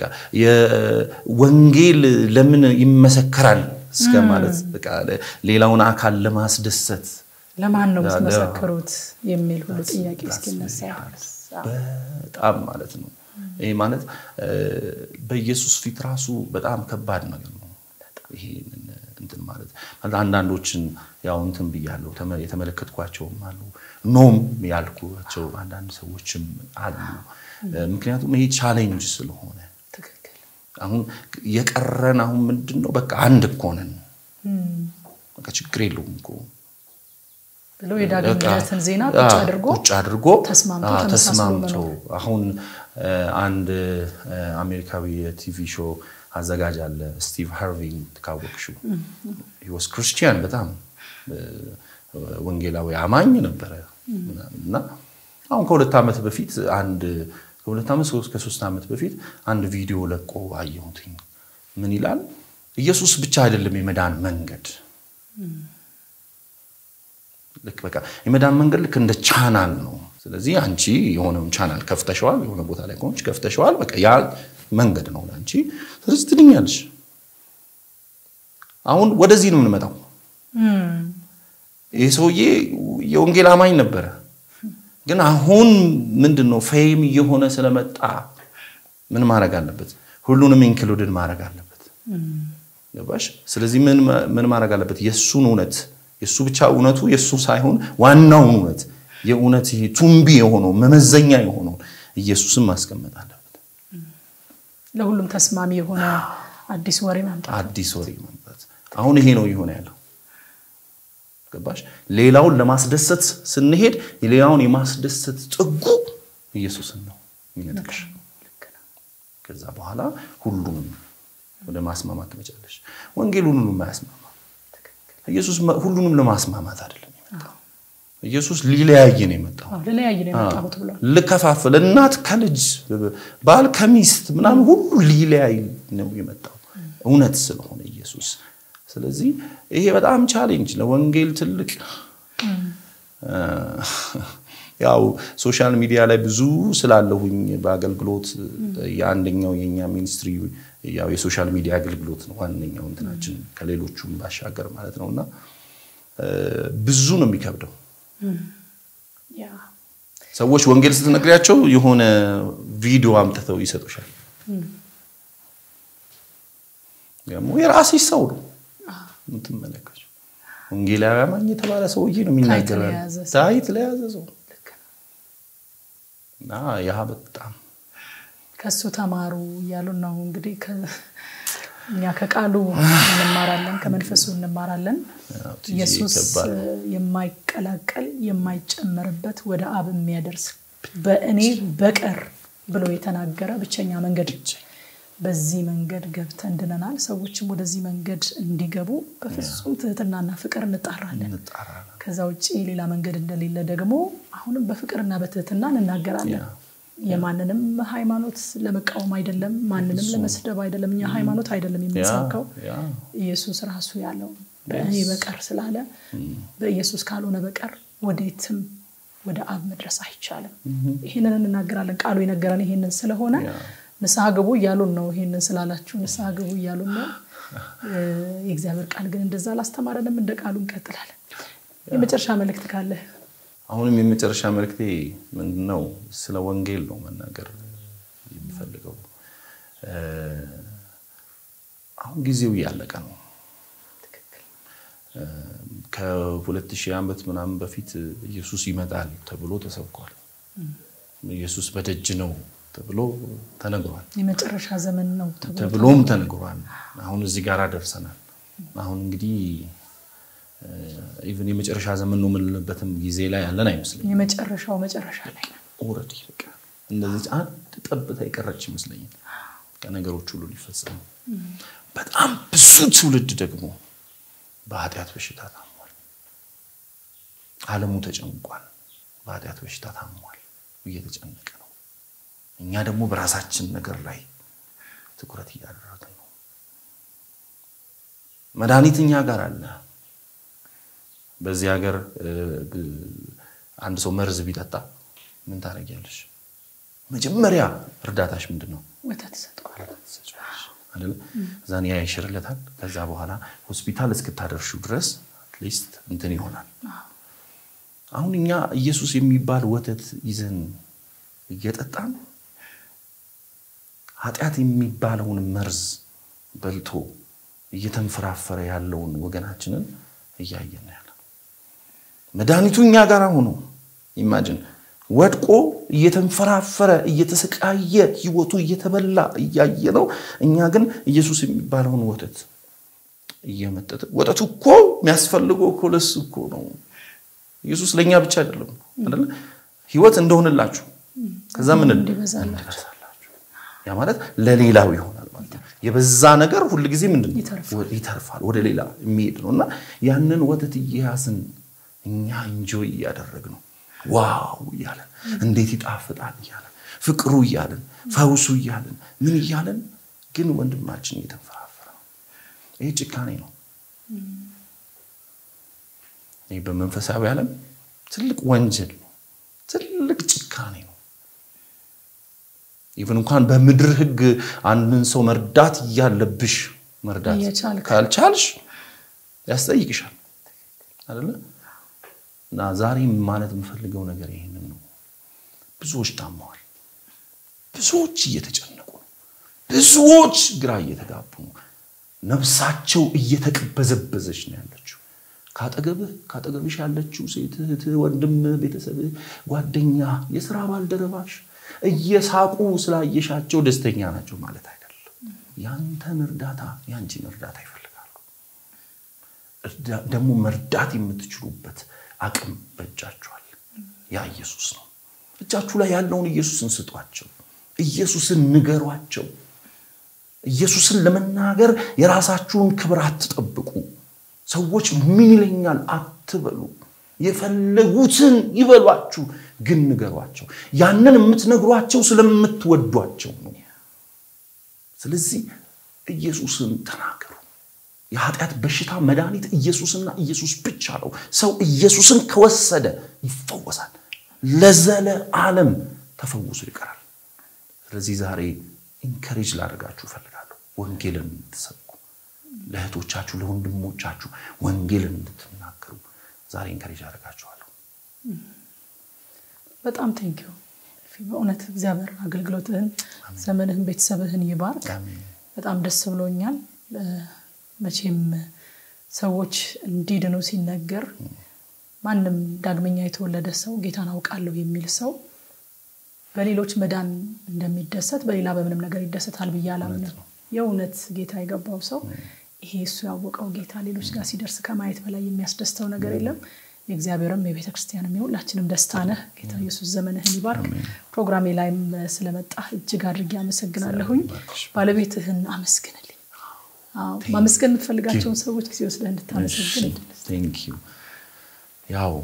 የወንጌል ለምን ይመሰከራል እስከ ማለት በቃ ሌላውን አካል ለማስደሰት ለማን ነው የምትመሰክሩት የሚል ሁሉ ጥያቄ እስኪነሳ በጣም ማለት ነው። ይሄ ማለት በኢየሱስ ፊት ራሱ በጣም ከባድ ነገር ነው። ይሄ እንትን ማለት አንዳንዶችን ያው እንትን ብያለሁ የተመለከትኳቸውም አሉ ኖም ያልኳቸው አንዳንድ ሰዎችም አሉ። ምክንያቱም ይሄ ቻሌንጅ ስለሆነ አሁን የቀረን አሁን ምንድን ነው በቃ አንድ እኮ ነን፣ በቃ ችግር የለውም እኮ ብሎ የዳግም ልደትን ዜና ቁጭ አድርጎ ቁጭ አድርጎ ተስማምቶ ተስማምቶ አሁን አንድ አሜሪካዊ የቲቪ ሾው አዘጋጅ አለ ስቲቭ ሃርቪ ካወቅሽው ወስ ክርስቲያን በጣም ወንጌላዊ አማኝ ነበረ እና አሁን ከሁለት ዓመት በፊት አንድ ከሁለት ዓመት ከሶስት ዓመት በፊት አንድ ቪዲዮ ለቆ አየሁትኝ። ምን ይላል? ኢየሱስ ብቻ አይደለም የመዳን መንገድ። ልክ በቃ የመዳን መንገድ ልክ እንደ ቻናል ነው። ስለዚህ አንቺ የሆነውን ቻናል ከፍተሸዋል፣ የሆነ ቦታ ላይ ከሆንች ከፍተሸዋል። በቃ ያ መንገድ ነው ለአንቺ። ስለዚህ ትድኛለሽ። አሁን ወደዚህ ነው የምንመጣው። ይህ ሰውዬ የወንጌል አማኝ ነበረ። ግን አሁን ምንድን ነው ፌም እየሆነ ስለመጣ ምን ማድረግ አለበት? ሁሉንም ኢንክሉድን ማድረግ አለበት። ገባሽ? ስለዚህ ምን ማድረግ አለበት? የእሱን እውነት የእሱ ብቻ እውነቱ የእሱ ሳይሆን ዋናውን እውነት የእውነት ይሄ ቱምቢ የሆነው መመዘኛ የሆነውን ኢየሱስን ማስቀመጥ አለበት። ለሁሉም ተስማሚ የሆነ አዲስ ወሬ ማምጣት አዲስ ወሬ ማምጣት። አሁን ይሄ ነው እየሆነ ያለው። ገባሽ? ሌላውን ለማስደሰት ስንሄድ ሌላውን የማስደሰት ጥጉ ኢየሱስን ነው የሚነጥቅሽ። ከዛ በኋላ ሁሉንም ወደ ማስማማት ትመጫለሽ። ወንጌል ሁሉንም አያስማማ። ኢየሱስ ሁሉንም ለማስማማት አይደለም የመጣው። ኢየሱስ ሊለያይ ነው የመጣው። ልለያይ ነው የመጣሁት ብሏል። ልከፋፍል፣ እናት ከልጅ ባል ከሚስት ምናምን ሁሉ ሊለያይ ነው የመጣው እውነት ስለሆነ ኢየሱስ ስለዚህ ይሄ በጣም ቻሌንጅ ለወንጌል ትልቅ ያው ሶሻል ሚዲያ ላይ ብዙ ስላለሁኝ በአገልግሎት የአንደኛው የኛ ሚኒስትሪ ያው የሶሻል ሚዲያ አገልግሎት ነው ዋነኛው እንትናችን ከሌሎቹም ባሻገር ማለት ነው እና ብዙ ነው የሚከብደው ሰዎች ወንጌል ስትነግሪያቸው የሆነ ቪዲዮ አምጥተው ይሰጡሻል ደግሞ የራስሽ ሰው ነው የምትመለከቱ ወንጌላዊ አማኝ የተባለ ሰውዬ ነው የሚናገረው ታይት ለያዘ ሰው እና ያ በጣም ከሱ ተማሩ እያሉን ነው እንግዲህ እኛ ከቃሉ እንማራለን ከመንፈሱ እንማራለን ኢየሱስ የማይቀላቀል የማይጨመርበት ወደ አብ የሚያደርስ በእኔ በቀር ብሎ የተናገረ ብቸኛ መንገድ በዚህ መንገድ ገብተን ድነናል። ሰዎችም ወደዚህ መንገድ እንዲገቡ በፍጹም ትህትናና ፍቅር እንጣራለን። ከዛ ውጭ ሌላ መንገድ እንደሌለ ደግሞ አሁንም በፍቅርና በትህትና እንናገራለን። የማንንም ሃይማኖት ለመቃወም አይደለም፣ ማንንም ለመስደብ አይደለም። እኛ ሃይማኖት አይደለም የምንሰብከው ኢየሱስ ራሱ ያለው በእኔ በቀር ስላለ በኢየሱስ ካልሆነ በቀር ወዴትም ወደ አብ መድረስ አይቻልም። ይህንን እንናገራለን። ቃሉ የነገረን ይህንን ስለሆነ ንስሐ ግቡ እያሉን ነው። ይህንን ስላላችሁ ንስሐ ግቡ እያሉን ነው። የእግዚአብሔር ቃል ግን እንደዛ አላስተማረንም። እንደ ቃሉ እንቀጥላለን። የመጨረሻ መልእክት ካለ? አሁንም የመጨረሻ መልእክቴ ምንድን ነው? ስለ ወንጌል ነው መናገር የሚፈልገው። አሁን ጊዜው እያለቀ ነው። ከሁለት ሺህ ዓመት ምናምን በፊት ኢየሱስ ይመጣል ተብሎ ተሰብኳል። ኢየሱስ በደጅ ነው ተብሎ ተነግሯል። የመጨረሻ ዘመን ነው ተብሎም ተነግሯል። አሁን እዚህ ጋር ደርሰናል። አሁን እንግዲህ ኢቨን የመጨረሻ ዘመን ነው የምንልበትም ጊዜ ላይ ያለን አይመስለኝም። የመጨረሻው መጨረሻ ላይ ኦልሬዲ በቃ እንደዚህ አንድ ጠብታ የቀረች ይመስለኛል ነገሮች ሁሉ ሊፈጸሙ። በጣም ብዙ ትውልድ ደግሞ በኃጢአት በሽታ ታሟል። ዓለሙ ተጨንቋል። በኃጢአት በሽታ ታሟል፣ እየተጨነቀ ነው። እኛ ደግሞ በራሳችን ነገር ላይ ትኩረት እያደረግን ነው። መድኃኒት እኛ ጋር አለ። በዚህ ሀገር አንድ ሰው መርዝ ቢጠጣ ምን ታደርጊያለሽ? መጀመሪያ እርዳታሽ ምንድን ነው? ወተት ሰጠዋል። እዛን ያ ይሽርለታል። ከዛ በኋላ ሆስፒታል እስክታደርሹ ድረስ አትሊስት እንትን ይሆናል። አሁን እኛ ኢየሱስ የሚባል ወተት ይዘን እየጠጣን ኃጢአት የሚባለውን መርዝ በልቶ እየተንፈራፈረ ያለውን ወገናችንን እያየን ያለ መድኃኒቱ እኛ ጋር ሆኖ ኢማጅን ወድቆ እየተንፈራፈረ እየተሰቃየ ህይወቱ እየተበላ እያየ ነው። እኛ ግን ኢየሱስ የሚባለውን ወተት እየመጠጥ ወተቱ እኮ የሚያስፈልገው እኮ ለሱ እኮ ነው። ኢየሱስ ለእኛ ብቻ አይደለም አይደለ? ህይወት እንደሆንላችሁ ከዛ ምን እንዲበዛላችሁ ያ ማለት ለሌላው ይሆናል ማለት ነው። የበዛ ነገር ሁል ጊዜ ምንድን ነው ይተርፋል፣ ወደ ሌላ የሚሄድ ነው እና ያንን ወተት እየያዝን እኛ እንጆይ እያደረግ ነው ዋው እያለን እንዴት ይጣፍጣል እያለን ፍቅሩ እያለን ፈውሱ እያለን ምን እያለን ግን ወንድማችን እየተንፈራፈረ ነው። ይህ ጭካኔ ነው። ይህ በመንፈሳዊ ዓለም ትልቅ ወንጀል ነው። ትልቅ ጭካኔ ነው። ኢቨን እንኳን በምድር ህግ አንድን ሰው መርዳት እያለብሽ መርዳት ካልቻልሽ ያስጠይቅሻል አይደለ? እና ዛሬ ማለት የምፈልገው ነገር ይሄንን ነው። ብዙዎች ታመዋል። ብዙዎች እየተጨነቁ ነው። ብዙዎች ግራ እየተጋቡ ነው። ነፍሳቸው እየተቅበዘበዘች ነው ያለችው። ካጠገብህ ካጠገብሽ ያለችው ሴት እህት፣ ወንድም፣ ቤተሰብህ፣ ጓደኛ፣ የስራ ባልደረባሽ እየሳቁ ስላየሻቸው ደስተኛ ናቸው ማለት አይደለም። ያንተን እርዳታ ያንቺን እርዳታ ይፈልጋሉ። ደግሞ መርዳት የምትችሉበት አቅም በእጃችኋል። ያ ኢየሱስ ነው። እጃችሁ ላይ ያለውን ኢየሱስን ስጧቸው። ኢየሱስን ንገሯቸው። ኢየሱስን ለመናገር የራሳችሁን ክብር አትጠብቁ። ሰዎች ምን ይለኛል አትበሉ። የፈለጉትን ይበሏችሁ፣ ግን ንገሯቸው። ያንን የምትነግሯቸው ስለምትወዷቸው ነው። ስለዚህ ኢየሱስን ተናገሩ። የኃጢአት በሽታ መድኃኒት ኢየሱስና ኢየሱስ ብቻ ነው። ሰው ኢየሱስን ከወሰደ ይፈወሳል፣ ለዘለ ዓለም ተፈውሶ ይቀራል። ስለዚህ ዛሬ ኢንከሬጅ ላደርጋችሁ እፈልጋለሁ። ወንጌልን እንድትሰብኩ ለእህቶቻችሁ፣ ለወንድሞቻችሁ ወንጌልን እንድትናገሩ ዛሬ ኢንከሬጅ አደርጋችኋለሁ። በጣም ቴንኪዩ በእውነት እግዚአብሔር አገልግሎትህን፣ ዘመንህን፣ ቤተሰብህን ይባርክ። በጣም ደስ ብሎኛል። መቼም ሰዎች እንዲድኑ ሲነገር ማንም ዳግመኛ የተወለደ ሰው ጌታን አውቃለሁ የሚል ሰው በሌሎች መዳን እንደሚደሰት በሌላ በምንም ነገር ይደሰታል ብዬ አላምንም። የእውነት ጌታ የገባው ሰው ይሄ እሱ ያወቀው ጌታ ሌሎች ጋር ሲደርስ ከማየት በላይ የሚያስደስተው ነገር የለም። የእግዚአብሔርም የቤተ ክርስቲያንም የሁላችንም ደስታ ነህ። ጌታ ኢየሱስ ዘመንህን ይባርክ። ፕሮግራሜ ላይም ስለመጣ እጅግ አድርጌ አመሰግናለሁኝ። ባለቤትህን አመስግንልኝ። ማመስገን የምትፈልጋቸውን ሰዎች ጊዜ ወስደህ እንድታመሰግን ያው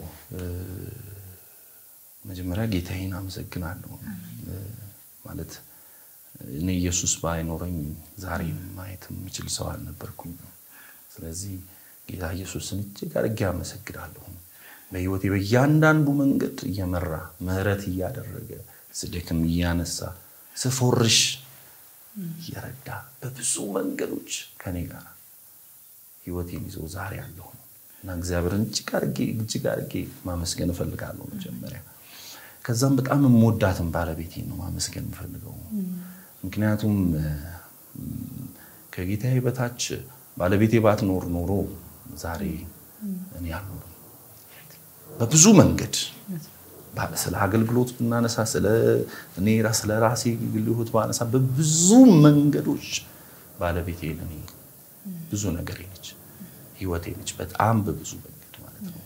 መጀመሪያ ጌታዬን አመሰግናለሁ። ማለት እኔ ኢየሱስ ባይኖረኝ ዛሬ ማየት የምችል ሰው አልነበርኩኝ። ስለዚህ ጌታ ኢየሱስን እጅግ አድርጌ አመሰግናለሁ። በህይወቴ በእያንዳንዱ መንገድ እየመራ ምሕረት እያደረገ ስደክም እያነሳ ስፎርሽ እየረዳ በብዙ መንገዶች ከኔ ጋር ህይወቴን ይዞ ዛሬ አለሁ እና እግዚአብሔርን እጅግ አድርጌ እጅግ አድርጌ ማመስገን እፈልጋለሁ መጀመሪያ። ከዛም በጣም የምወዳትን ባለቤቴን ነው ማመስገን የምፈልገው። ምክንያቱም ከጌታዬ በታች ባለቤቴ ባትኖር ኖሮ ዛሬ እኔ አልኖርም። በብዙ መንገድ ስለ አገልግሎት ብናነሳ ስለ እኔ ስለ ራሴ ግል ህይወት ባነሳ በብዙ መንገዶች ባለቤቴ ለእኔ ብዙ ነገር ነች፣ ህይወቴ ነች። በጣም በብዙ መንገድ ማለት ነው።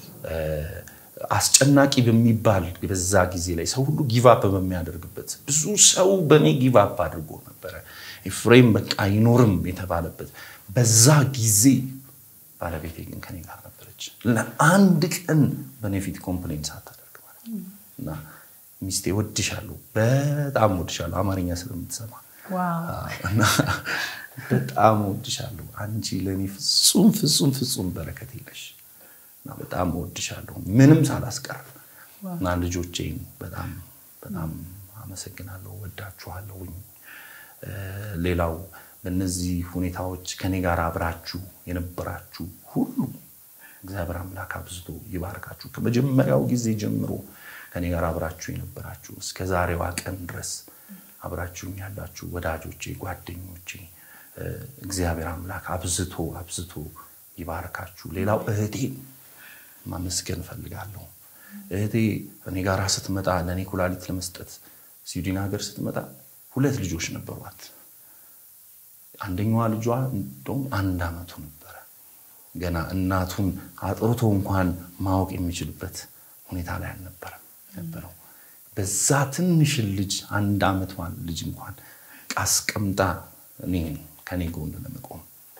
አስጨናቂ በሚባል በዛ ጊዜ ላይ ሰው ሁሉ ጊቫፕ በሚያደርግበት ብዙ ሰው በእኔ ጊቫፕ አድርጎ ነበረ። ኤፍሬም በቃ አይኖርም የተባለበት በዛ ጊዜ ባለቤቴ ግን ከኔ ጋር ነበረች። ለአንድ ቀን በእኔ ፊት ኮምፕሌን ሳታደርግ ማለት ነው። እና ሚስቴ ወድሻለሁ፣ በጣም ወድሻለሁ፣ አማርኛ ስለምትሰማ እና በጣም ወድሻለሁ፣ አንቺ ለእኔ ፍጹም ፍጹም ፍጹም በረከቴ ነሽ እና በጣም ወድሻለሁ፣ ምንም ሳላስቀር እና ልጆቼን በጣም በጣም አመሰግናለሁ፣ ወዳችኋለሁኝ። ሌላው በእነዚህ ሁኔታዎች ከኔ ጋር አብራችሁ የነበራችሁ ሁሉ እግዚአብሔር አምላክ አብዝቶ ይባርካችሁ። ከመጀመሪያው ጊዜ ጀምሮ ከኔ ጋር አብራችሁ የነበራችሁ እስከ ዛሬዋ ቀን ድረስ አብራችሁኝ ያላችሁ ወዳጆቼ፣ ጓደኞቼ እግዚአብሔር አምላክ አብዝቶ አብዝቶ ይባርካችሁ። ሌላው እህቴን ማመስገን እፈልጋለሁ። እህቴ እኔ ጋር ስትመጣ ለእኔ ኩላሊት ለመስጠት ስዊድን ሀገር ስትመጣ ሁለት ልጆች ነበሯት። አንደኛዋ ልጇ እንደውም አንድ ዓመቱ ነበረ። ገና እናቱን አጥርቶ እንኳን ማወቅ የሚችልበት ሁኔታ ላይ አልነበረም ነበረው። በዛ ትንሽን ልጅ አንድ ዓመቷን ልጅ እንኳን አስቀምጣ እኔ ከኔ ጎን ለመቆም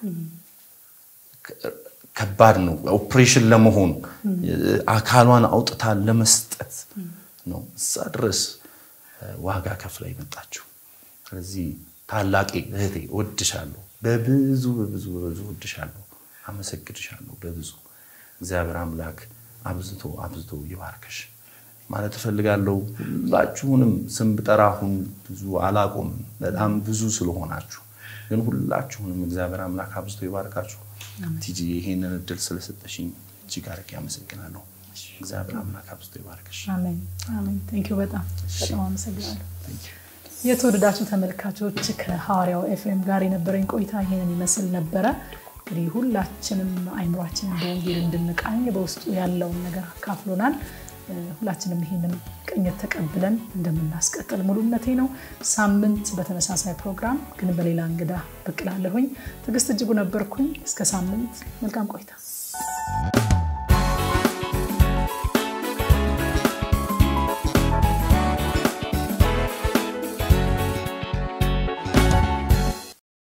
ከባድ ነው። ኦፕሬሽን ለመሆን አካሏን አውጥታ ለመስጠት ነው እዛ ድረስ ዋጋ ከፍላ የመጣችው። ስለዚህ ታላቄ እህቴ እወድሻለሁ፣ በብዙ በብዙ በብዙ እወድሻለሁ፣ አመሰግድሻለሁ በብዙ እግዚአብሔር አምላክ አብዝቶ አብዝቶ ይባርከሽ ማለት እፈልጋለሁ። ሁላችሁንም ስም ብጠራ አሁን ብዙ አላቆም፣ በጣም ብዙ ስለሆናችሁ ግን ሁላችሁንም እግዚአብሔር አምላክ አብዝቶ ይባርካችሁ። ቲጂ ይሄንን እድል ስለሰጠሽኝ እጅግ አድርጌ አመሰግናለሁ። እግዚአብሔር አምላክ አብዝቶ ይባርክሽ። አሜን አሜን። ቴንኪው በጣም በጣም አመሰግናለሁ። የተወደዳችሁ ተመልካቾች ከሐዋርያው ኤፍሬም ጋር የነበረኝ ቆይታ ይሄንን ይመስል ነበረ። እንግዲህ ሁላችንም አይምሯችንን በወንጌል እንድንቃኝ በውስጡ ያለውን ነገር አካፍሎናል። ሁላችንም ይህንን ቅኝት ተቀብለን እንደምናስቀጥል ሙሉ እምነቴ ነው። ሳምንት በተመሳሳይ ፕሮግራም ግን በሌላ እንግዳ ብቅ እላለሁኝ። ትዕግስት እጅጉ ነበርኩኝ። እስከ ሳምንት መልካም ቆይታ